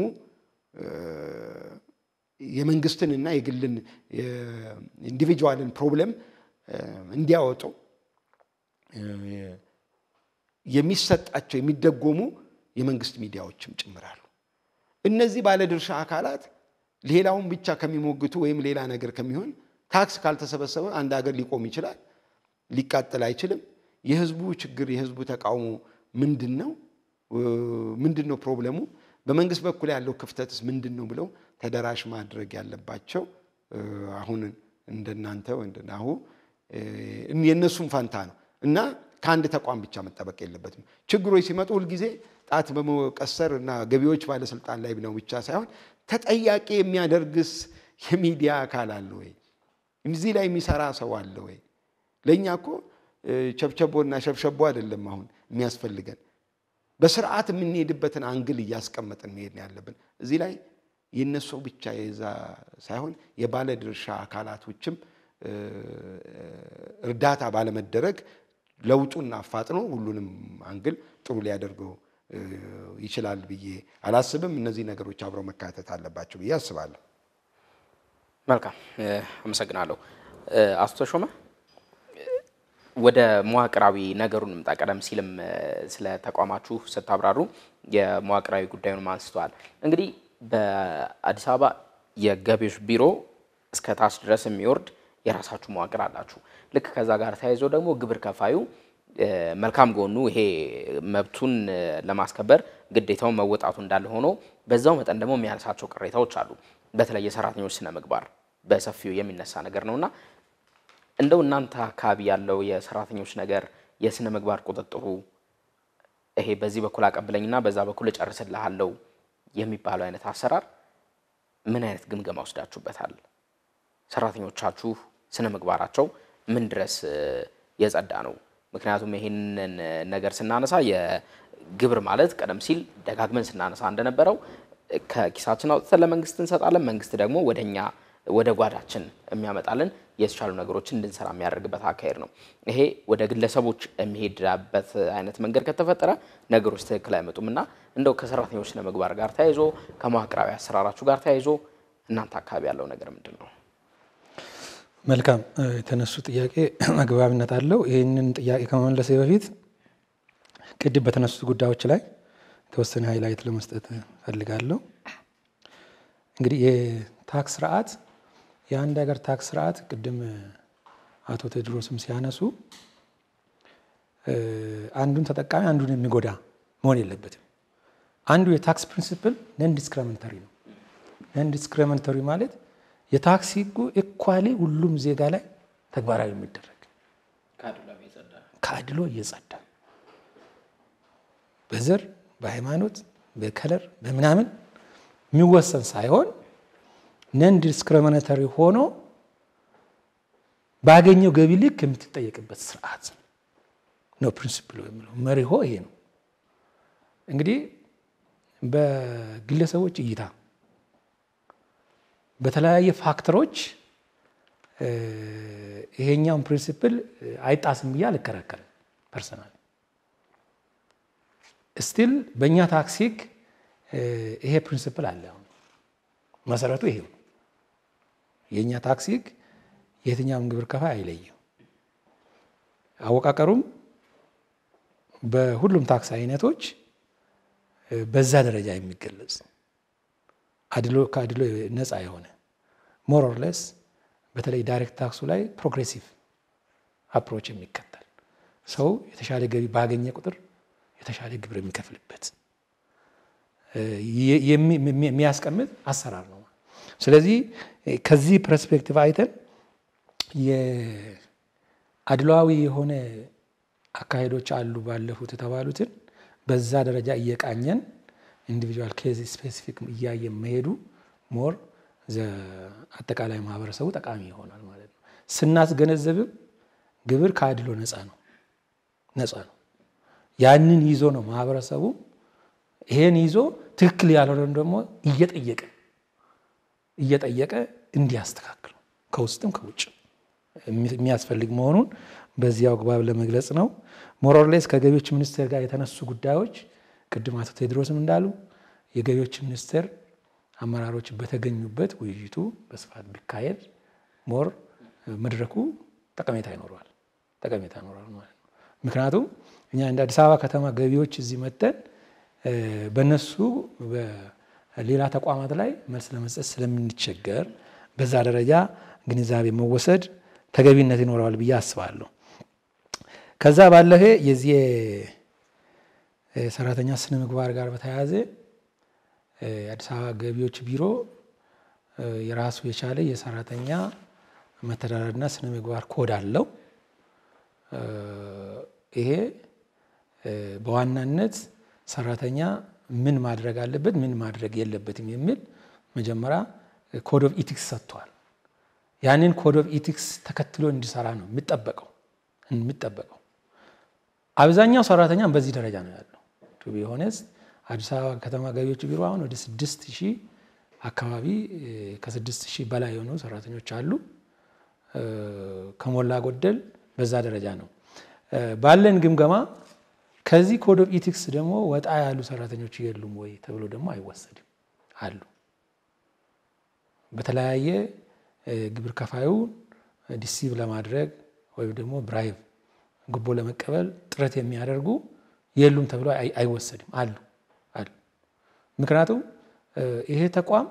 የመንግስትንና የግልን ኢንዲቪጁዋልን ፕሮብለም እንዲያወጡ የሚሰጣቸው የሚደጎሙ የመንግስት ሚዲያዎችም ጭምራሉ። እነዚህ ባለድርሻ አካላት ሌላውን ብቻ ከሚሞግቱ ወይም ሌላ ነገር ከሚሆን ታክስ ካልተሰበሰበ አንድ ሀገር ሊቆም ይችላል፣ ሊቃጠል አይችልም። የህዝቡ ችግር የህዝቡ ተቃውሞ ምንድን ነው? ምንድን ነው ፕሮብለሙ? በመንግስት በኩል ያለው ክፍተትስ ምንድን ነው ብለው ተደራሽ ማድረግ ያለባቸው አሁን እንደናንተ እንደናሁ የእነሱም ፋንታ ነው እና ከአንድ ተቋም ብቻ መጠበቅ የለበትም። ችግሮች ሲመጡ ሁልጊዜ ጣት በመቀሰር እና ገቢዎች ባለስልጣን ላይ ነው ብቻ ሳይሆን ተጠያቂ የሚያደርግስ የሚዲያ አካል አለ ወይ? እዚህ ላይ የሚሰራ ሰው አለ ወይ? ለእኛ እኮ ቸብቸቦና ሸብሸቦ አይደለም አሁን የሚያስፈልገን በስርዓት የምንሄድበትን አንግል እያስቀመጥን መሄድ ነው ያለብን። እዚህ ላይ የነሱ ብቻ የዛ ሳይሆን የባለ ድርሻ አካላቶችም እርዳታ ባለመደረግ ለውጡን አፋጥኖ ሁሉንም አንግል ጥሩ ሊያደርገው ይችላል ብዬ አላስብም። እነዚህ ነገሮች አብረው መካተት አለባቸው ብዬ አስባለሁ። መልካም አመሰግናለሁ። አቶ ተሾመ ወደ መዋቅራዊ ነገሩን ምጣ። ቀደም ሲልም ስለ ተቋማችሁ ስታብራሩ የመዋቅራዊ ጉዳዩን አንስተዋል። እንግዲህ በአዲስ አበባ የገቢዎች ቢሮ እስከ ታች ድረስ የሚወርድ የራሳችሁ መዋቅር አላችሁ። ልክ ከዛ ጋር ተያይዞ ደግሞ ግብር ከፋዩ መልካም ጎኑ ይሄ መብቱን ለማስከበር ግዴታውን መወጣቱ እንዳለ ሆኖ በዛው መጠን ደግሞ የሚያነሳቸው ቅሬታዎች አሉ። በተለይ የሰራተኞች ስነ ምግባር በሰፊው የሚነሳ ነገር ነውና እንደው እናንተ አካባቢ ያለው የሰራተኞች ነገር የስነ ምግባር ቁጥጥሩ ይሄ በዚህ በኩል አቀብለኝና በዛ በኩል እጨርስልሃለሁ የሚባለው አይነት አሰራር ምን አይነት ግምገማ ወስዳችሁበታል? ሰራተኞቻችሁ ስነ ምግባራቸው ምን ድረስ የጸዳ ነው? ምክንያቱም ይሄንን ነገር ስናነሳ የግብር ማለት ቀደም ሲል ደጋግመን ስናነሳ እንደነበረው ከኪሳችን አውጥተን ለመንግስት እንሰጣለን። መንግስት ደግሞ ወደኛ ወደ ጓዳችን የሚያመጣልን የተሻሉ ነገሮችን እንድንሰራ የሚያደርግበት አካሄድ ነው። ይሄ ወደ ግለሰቦች የሚሄድበት አይነት መንገድ ከተፈጠረ ነገሮች ትክክል አይመጡም እና እንደው ከሰራተኞች ስነ ምግባር ጋር ተያይዞ ከመዋቅራዊ አሰራራችሁ ጋር ተያይዞ እናንተ አካባቢ ያለው ነገር ምንድን ነው? መልካም የተነሱ ጥያቄ አግባብነት አለው። ይህንን ጥያቄ ከመመለሴ በፊት ቅድም በተነሱት ጉዳዮች ላይ የተወሰነ ሃይላይት ለመስጠት ፈልጋለሁ። እንግዲህ የታክስ ስርዓት የአንድ ሀገር ታክስ ስርዓት ቅድም አቶ ቴዎድሮስም ሲያነሱ አንዱን ተጠቃሚ አንዱን የሚጎዳ መሆን የለበትም። አንዱ የታክስ ፕሪንሲፕል ነን ዲስክሪሚናተሪ ነው። ነን ዲስክሪሚናተሪ ማለት የታክስ ሕጉ ኢኳሊ ሁሉም ዜጋ ላይ ተግባራዊ የሚደረግ ከአድሎ እየጸዳ በዘር በሃይማኖት በከለር በምናምን የሚወሰን ሳይሆን ነን ዲስክሪሚናተሪ ሆኖ ባገኘው ገቢ ልክ የምትጠየቅበት ስርዓት ነው። ፕሪንሲፕሉ የሚለው መሪሆ ይሄ ነው። እንግዲህ በግለሰቦች እይታ በተለያየ ፋክተሮች ይሄኛውን ፕሪንሲፕል አይጣስም ብዬ አልከራከርም። ፐርሰናል ስቲል በእኛ ታክስ ሕግ ይሄ ፕሪንሲፕል አለ። አሁን መሰረቱ ይሄው የእኛ ታክስ ሕግ የትኛውም ግብር ከፋይ አይለየው። አወቃቀሩም በሁሉም ታክስ አይነቶች በዛ ደረጃ የሚገለጽ አድሎ ከአድሎ ነፃ የሆነ ሞር ኦር ሌስ በተለይ ዳይሬክት ታክሱ ላይ ፕሮግሬሲቭ አፕሮች የሚከተል ሰው የተሻለ ገቢ ባገኘ ቁጥር የተሻለ ግብር የሚከፍልበት የሚያስቀምጥ አሰራር ነው። ስለዚህ ከዚህ ፐርስፔክቲቭ አይተን የአድሏዊ የሆነ አካሄዶች አሉ ባለፉት የተባሉትን በዛ ደረጃ እየቃኘን ኢንዲቪጁዋል ኬዝ ስፔሲፊክ እያየ መሄዱ ሞር አጠቃላይ ማህበረሰቡ ጠቃሚ ይሆናል ማለት ነው። ስናስገነዘብም ግብር ከአድሎ ነፃ ነው ነፃ ነው። ያንን ይዞ ነው ማህበረሰቡ ይሄን ይዞ ትክክል ያልሆነን ደግሞ እየጠየቀ እየጠየቀ እንዲያስተካክል ከውስጥም ከውጭ የሚያስፈልግ መሆኑን በዚያው አግባብ ለመግለጽ ነው። ሞሮርሌስ ከገቢዎች ሚኒስቴር ጋር የተነሱ ጉዳዮች ቅድም አቶ ቴዎድሮስም እንዳሉ የገቢዎች ሚኒስቴር አመራሮች በተገኙበት ውይይቱ በስፋት ቢካሄድ ሞር መድረኩ ጠቀሜታ ይኖረዋል ጠቀሜታ ይኖረዋል ማለት ነው። ምክንያቱም እኛ እንደ አዲስ አበባ ከተማ ገቢዎች እዚህ መጥተን በእነሱ በሌላ ተቋማት ላይ መልስ ለመስጠት ስለምንቸገር በዛ ደረጃ ግንዛቤ መወሰድ ተገቢነት ይኖረዋል ብዬ አስባለሁ። ከዛ ባለፈ የዚህ የሰራተኛ ስነ ምግባር ጋር በተያያዘ የአዲስ አበባ ገቢዎች ቢሮ የራሱ የቻለ የሰራተኛ መተዳደሪያና ስነ ምግባር ኮድ አለው። ይሄ በዋናነት ሰራተኛ ምን ማድረግ አለበት፣ ምን ማድረግ የለበትም የሚል መጀመሪያ ኮድ ኦፍ ኢቲክስ ሰጥቷል። ያንን ኮድ ኦፍ ኢቲክስ ተከትሎ እንዲሰራ ነው የሚጠበቀው የሚጠበቀው። አብዛኛው ሰራተኛም በዚህ ደረጃ ነው ያለው። ቱ ቢ ሆነስት አዲስ አበባ ከተማ ገቢዎች ቢሮ አሁን ወደ ስድስት ሺህ አካባቢ ከስድስት ሺህ በላይ የሆኑ ሰራተኞች አሉ። ከሞላ ጎደል በዛ ደረጃ ነው ባለን ግምገማ። ከዚህ ኮድ ኦፍ ኢቲክስ ደግሞ ወጣ ያሉ ሰራተኞች የሉም ወይ ተብሎ ደግሞ አይወሰድም አሉ። በተለያየ ግብር ከፋዩ ዲሲቭ ለማድረግ ወይም ደግሞ ብራይቭ ጉቦ ለመቀበል ጥረት የሚያደርጉ የሉም ተብሎ አይወሰድም አሉ አሉ። ምክንያቱም ይሄ ተቋም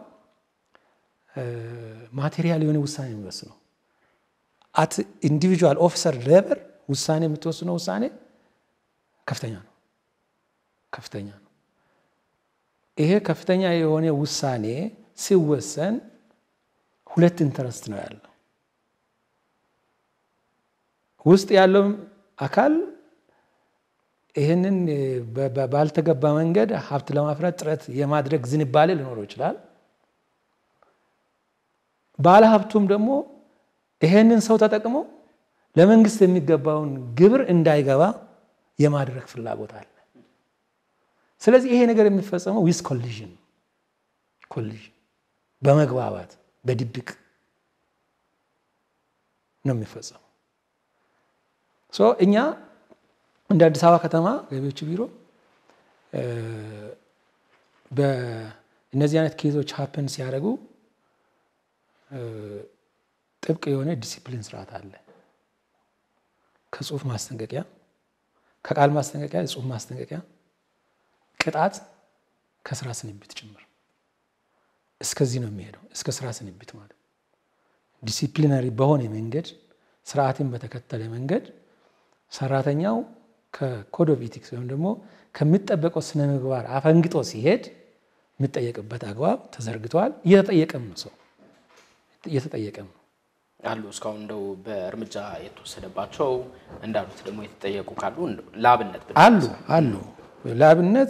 ማቴሪያል የሆነ ውሳኔ የሚወስነው አት ኢንዲቪጁዋል ኦፊሰር ሌቨል ውሳኔ የምትወስነው ውሳኔ ከፍተኛ ነው ከፍተኛ ነው። ይሄ ከፍተኛ የሆነ ውሳኔ ሲወሰን ሁለት ኢንተረስት ነው ያለው። ውስጥ ያለው አካል ይህንን ባልተገባ መንገድ ሀብት ለማፍራት ጥረት የማድረግ ዝንባሌ ሊኖረው ይችላል። ባለ ሀብቱም ደግሞ ይሄንን ሰው ተጠቅሞ ለመንግስት የሚገባውን ግብር እንዳይገባ የማድረግ ፍላጎት አለ። ስለዚህ ይሄ ነገር የሚፈጸመው ዊዝ ኮሊዥን ኮሊዥን በመግባባት በድብቅ ነው የሚፈጸመው። እኛ እንደ አዲስ አበባ ከተማ ገቢዎች ቢሮ በእነዚህ አይነት ኬዞች ሀፕን ሲያደርጉ ጥብቅ የሆነ ዲሲፕሊን ስርዓት አለ። ከጽሁፍ ማስጠንቀቂያ፣ ከቃል ማስጠንቀቂያ፣ የጽሁፍ ማስጠንቀቂያ፣ ቅጣት፣ ከስራ ስንብት ጭምር እስከዚህ ነው የሚሄደው። እስከ ስራ ስንብት ማለት ዲሲፕሊነሪ በሆነ መንገድ ስርዓትን በተከተለ መንገድ ሰራተኛው ከኮድ ኦፍ ኢቲክስ ወይም ደግሞ ከሚጠበቀው ስነ ምግባር አፈንግጦ ሲሄድ የሚጠየቅበት አግባብ ተዘርግተዋል። እየተጠየቀም ነው ሰው እየተጠየቀም ነው አሉ። እስካሁን እንደው በእርምጃ የተወሰደባቸው እንዳሉት ደግሞ የተጠየቁ ካሉ ለአብነት አሉ አሉ ለአብነት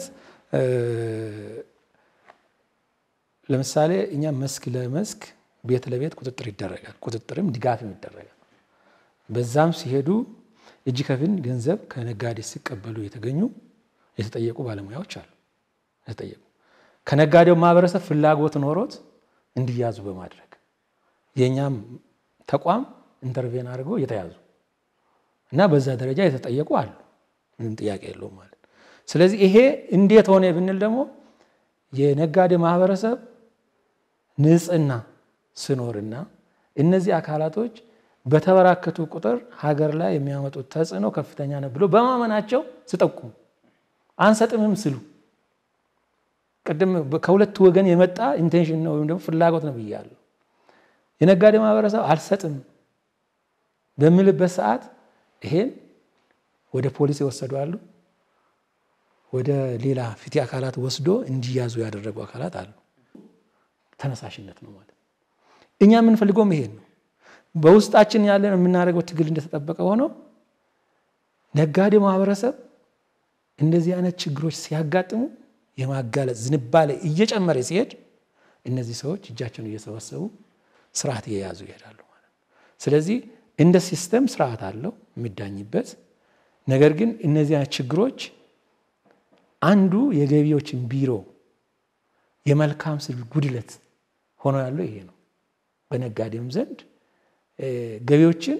ለምሳሌ እኛ መስክ ለመስክ ቤት ለቤት ቁጥጥር ይደረጋል። ቁጥጥርም ድጋፍም ይደረጋል። በዛም ሲሄዱ እጅ ከፍን ገንዘብ ከነጋዴ ሲቀበሉ የተገኙ የተጠየቁ ባለሙያዎች አሉ። የተጠየቁ ከነጋዴው ማህበረሰብ ፍላጎት ኖሮት እንዲያዙ በማድረግ የእኛም ተቋም ኢንተርቬን አድርገው የተያዙ እና በዛ ደረጃ የተጠየቁ አሉ። ምንም ጥያቄ የለውም ማለት ስለዚህ ይሄ እንዴት ሆነ ብንል ደግሞ የነጋዴ ማህበረሰብ ንጽህና ስኖርና እነዚህ አካላቶች በተበራከቱ ቁጥር ሀገር ላይ የሚያመጡት ተጽዕኖ ከፍተኛ ነው ብሎ በማመናቸው ስጠቁሙ አንሰጥምም ስሉ ቅድም ከሁለት ወገን የመጣ ኢንቴንሽን ነው ወይም ደግሞ ፍላጎት ነው ብያለሁ። የነጋዴ ማህበረሰብ አልሰጥም በሚልበት ሰዓት ይሄን ወደ ፖሊስ የወሰዱ አሉ። ወደ ሌላ ፍትህ አካላት ወስዶ እንዲያዙ ያደረጉ አካላት አሉ። ተነሳሽነት ነው ማለት እኛ የምንፈልገውም ይሄን ነው። በውስጣችን ያለን የምናደርገው ትግል እንደተጠበቀ ሆኖ ነጋዴ ማህበረሰብ እንደዚህ አይነት ችግሮች ሲያጋጥሙ የማጋለጥ ዝንባሌ እየጨመረ ሲሄድ እነዚህ ሰዎች እጃቸውን እየሰበሰቡ ስርዓት እየያዙ ይሄዳሉ ማለት ነው። ስለዚህ እንደ ሲስተም ስርዓት አለው የሚዳኝበት። ነገር ግን እነዚህ አይነት ችግሮች አንዱ የገቢዎችን ቢሮ የመልካም ስል ጉድለት ሆኖ ያለው ይሄ ነው። በነጋዴም ዘንድ ገቢዎችን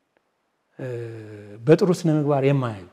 በጥሩ ስነ ምግባር የማያዩ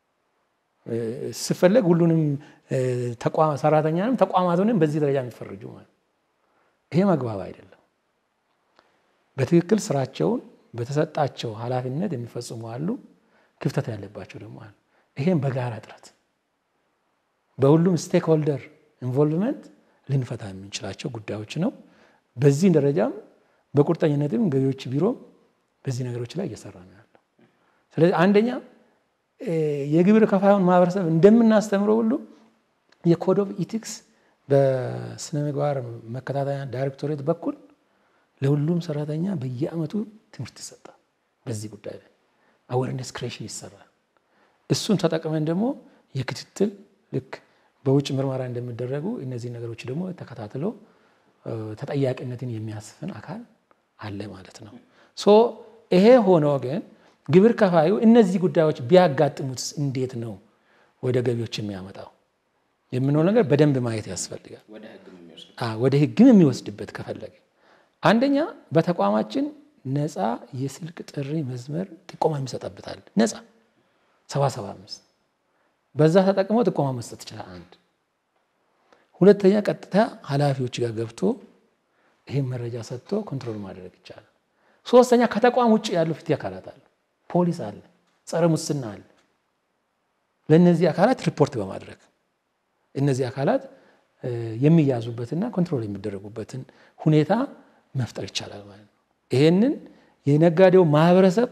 ስፈለግ ሁሉንም ሰራተኛንም ተቋማቱንም በዚህ ደረጃ የሚፈርጁ ማለት ይሄ መግባብ አይደለም። በትክክል ስራቸውን በተሰጣቸው ኃላፊነት የሚፈጽሙ አሉ፣ ክፍተት ያለባቸው ደግሞ አሉ። ይሄም በጋራ ጥረት በሁሉም ስቴክ ሆልደር ኢንቮልቭመንት ልንፈታ የምንችላቸው ጉዳዮች ነው። በዚህ ደረጃም በቁርጠኝነትም ገቢዎች ቢሮ በዚህ ነገሮች ላይ እየሰራ ነው ያለው። ስለዚህ አንደኛ የግብር ከፋዩን ማህበረሰብ እንደምናስተምረው ሁሉ የኮድ ኦፍ ኢቲክስ በስነ ምግባር መከታተያ ዳይሬክቶሬት በኩል ለሁሉም ሰራተኛ በየአመቱ ትምህርት ይሰጣል። በዚህ ጉዳይ ላይ አዌርነስ ክሬሽን ይሰራል። እሱን ተጠቅመን ደግሞ የክትትል ልክ በውጭ ምርመራ እንደሚደረጉ እነዚህ ነገሮች ደግሞ ተከታትሎ ተጠያቂነትን የሚያስፍን አካል አለ ማለት ነው። ሶ ይሄ ሆኖ ግን ግብር ከፋዩ እነዚህ ጉዳዮች ቢያጋጥሙት እንዴት ነው ወደ ገቢዎች የሚያመጣው የምንለው ነገር በደንብ ማየት ያስፈልጋል። ወደ ሕግም የሚወስድበት ከፈለገ አንደኛ በተቋማችን ነፃ የስልክ ጥሪ መስመር ጥቆማ የሚሰጠበታል። ነፃ ሰባ ሰባ አምስት በዛ ተጠቅሞ ጥቆማ መስጠት ይችላል። አንድ ሁለተኛ ቀጥታ ኃላፊዎች ጋር ገብቶ ይህን መረጃ ሰጥቶ ኮንትሮል ማድረግ ይቻላል። ሶስተኛ ከተቋም ውጭ ያሉ ፍትህ አካላት አሉ። ፖሊስ አለ፣ ጸረ ሙስና አለ። ለእነዚህ አካላት ሪፖርት በማድረግ እነዚህ አካላት የሚያዙበትና ኮንትሮል የሚደረጉበትን ሁኔታ መፍጠር ይቻላል ማለት ነው። ይሄንን የነጋዴው ማህበረሰብ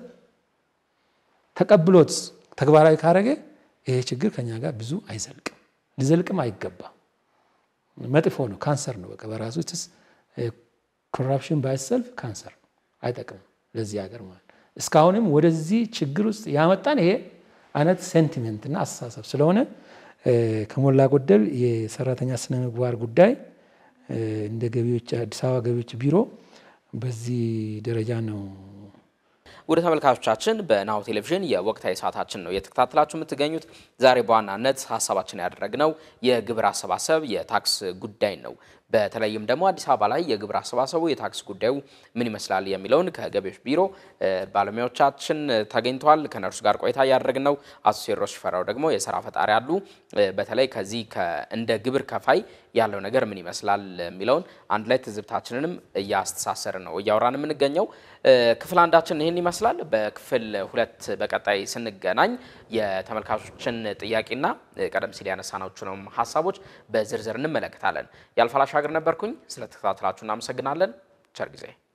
ተቀብሎት ተግባራዊ ካረገ ይሄ ችግር ከኛ ጋር ብዙ አይዘልቅም፣ ሊዘልቅም አይገባም። መጥፎ ነው፣ ካንሰር ነው። በቃ በራሱ ስ ኮራፕሽን ባይሰልፍ ካንሰር ነው፣ አይጠቅምም ለዚህ ሀገር ማለት እስካሁንም ወደዚህ ችግር ውስጥ ያመጣን ይሄ አይነት ሴንቲሜንትና አስተሳሰብ ስለሆነ ከሞላ ጎደል የሰራተኛ ስነ ምግባር ጉዳይ እንደ ገቢዎች አዲስ አበባ ገቢዎች ቢሮ በዚህ ደረጃ ነው። ወደ ተመልካቾቻችን በናሁ ቴሌቪዥን የወቅታዊ ሰዓታችን ነው እየተከታተላችሁ የምትገኙት። ዛሬ በዋናነት ሀሳባችን ያደረግነው የግብር አሰባሰብ የታክስ ጉዳይ ነው። በተለይም ደግሞ አዲስ አበባ ላይ የግብር አሰባሰቡ የታክስ ጉዳዩ ምን ይመስላል የሚለውን ከገቢዎች ቢሮ ባለሙያዎቻችን ተገኝተዋል። ከነርሱ ጋር ቆይታ እያደረግን ነው። አቶ ቴዎድሮስ ሽፈራው ደግሞ የስራ ፈጣሪ አሉ። በተለይ ከዚህ እንደ ግብር ከፋይ ያለው ነገር ምን ይመስላል የሚለውን አንድ ላይ ትዝብታችንንም እያስተሳሰርን ነው እያወራን የምንገኘው። ክፍል አንዳችን ይህን ይመስላል። በክፍል ሁለት በቀጣይ ስንገናኝ የተመልካቾችን ጥያቄና ቀደም ሲል ያነሳናቸውንም ሀሳቦች በዝርዝር እንመለከታለን። ያልፋል አሻገር ነበርኩኝ። ስለተከታተላችሁ እናመሰግናለን። ቸር ጊዜ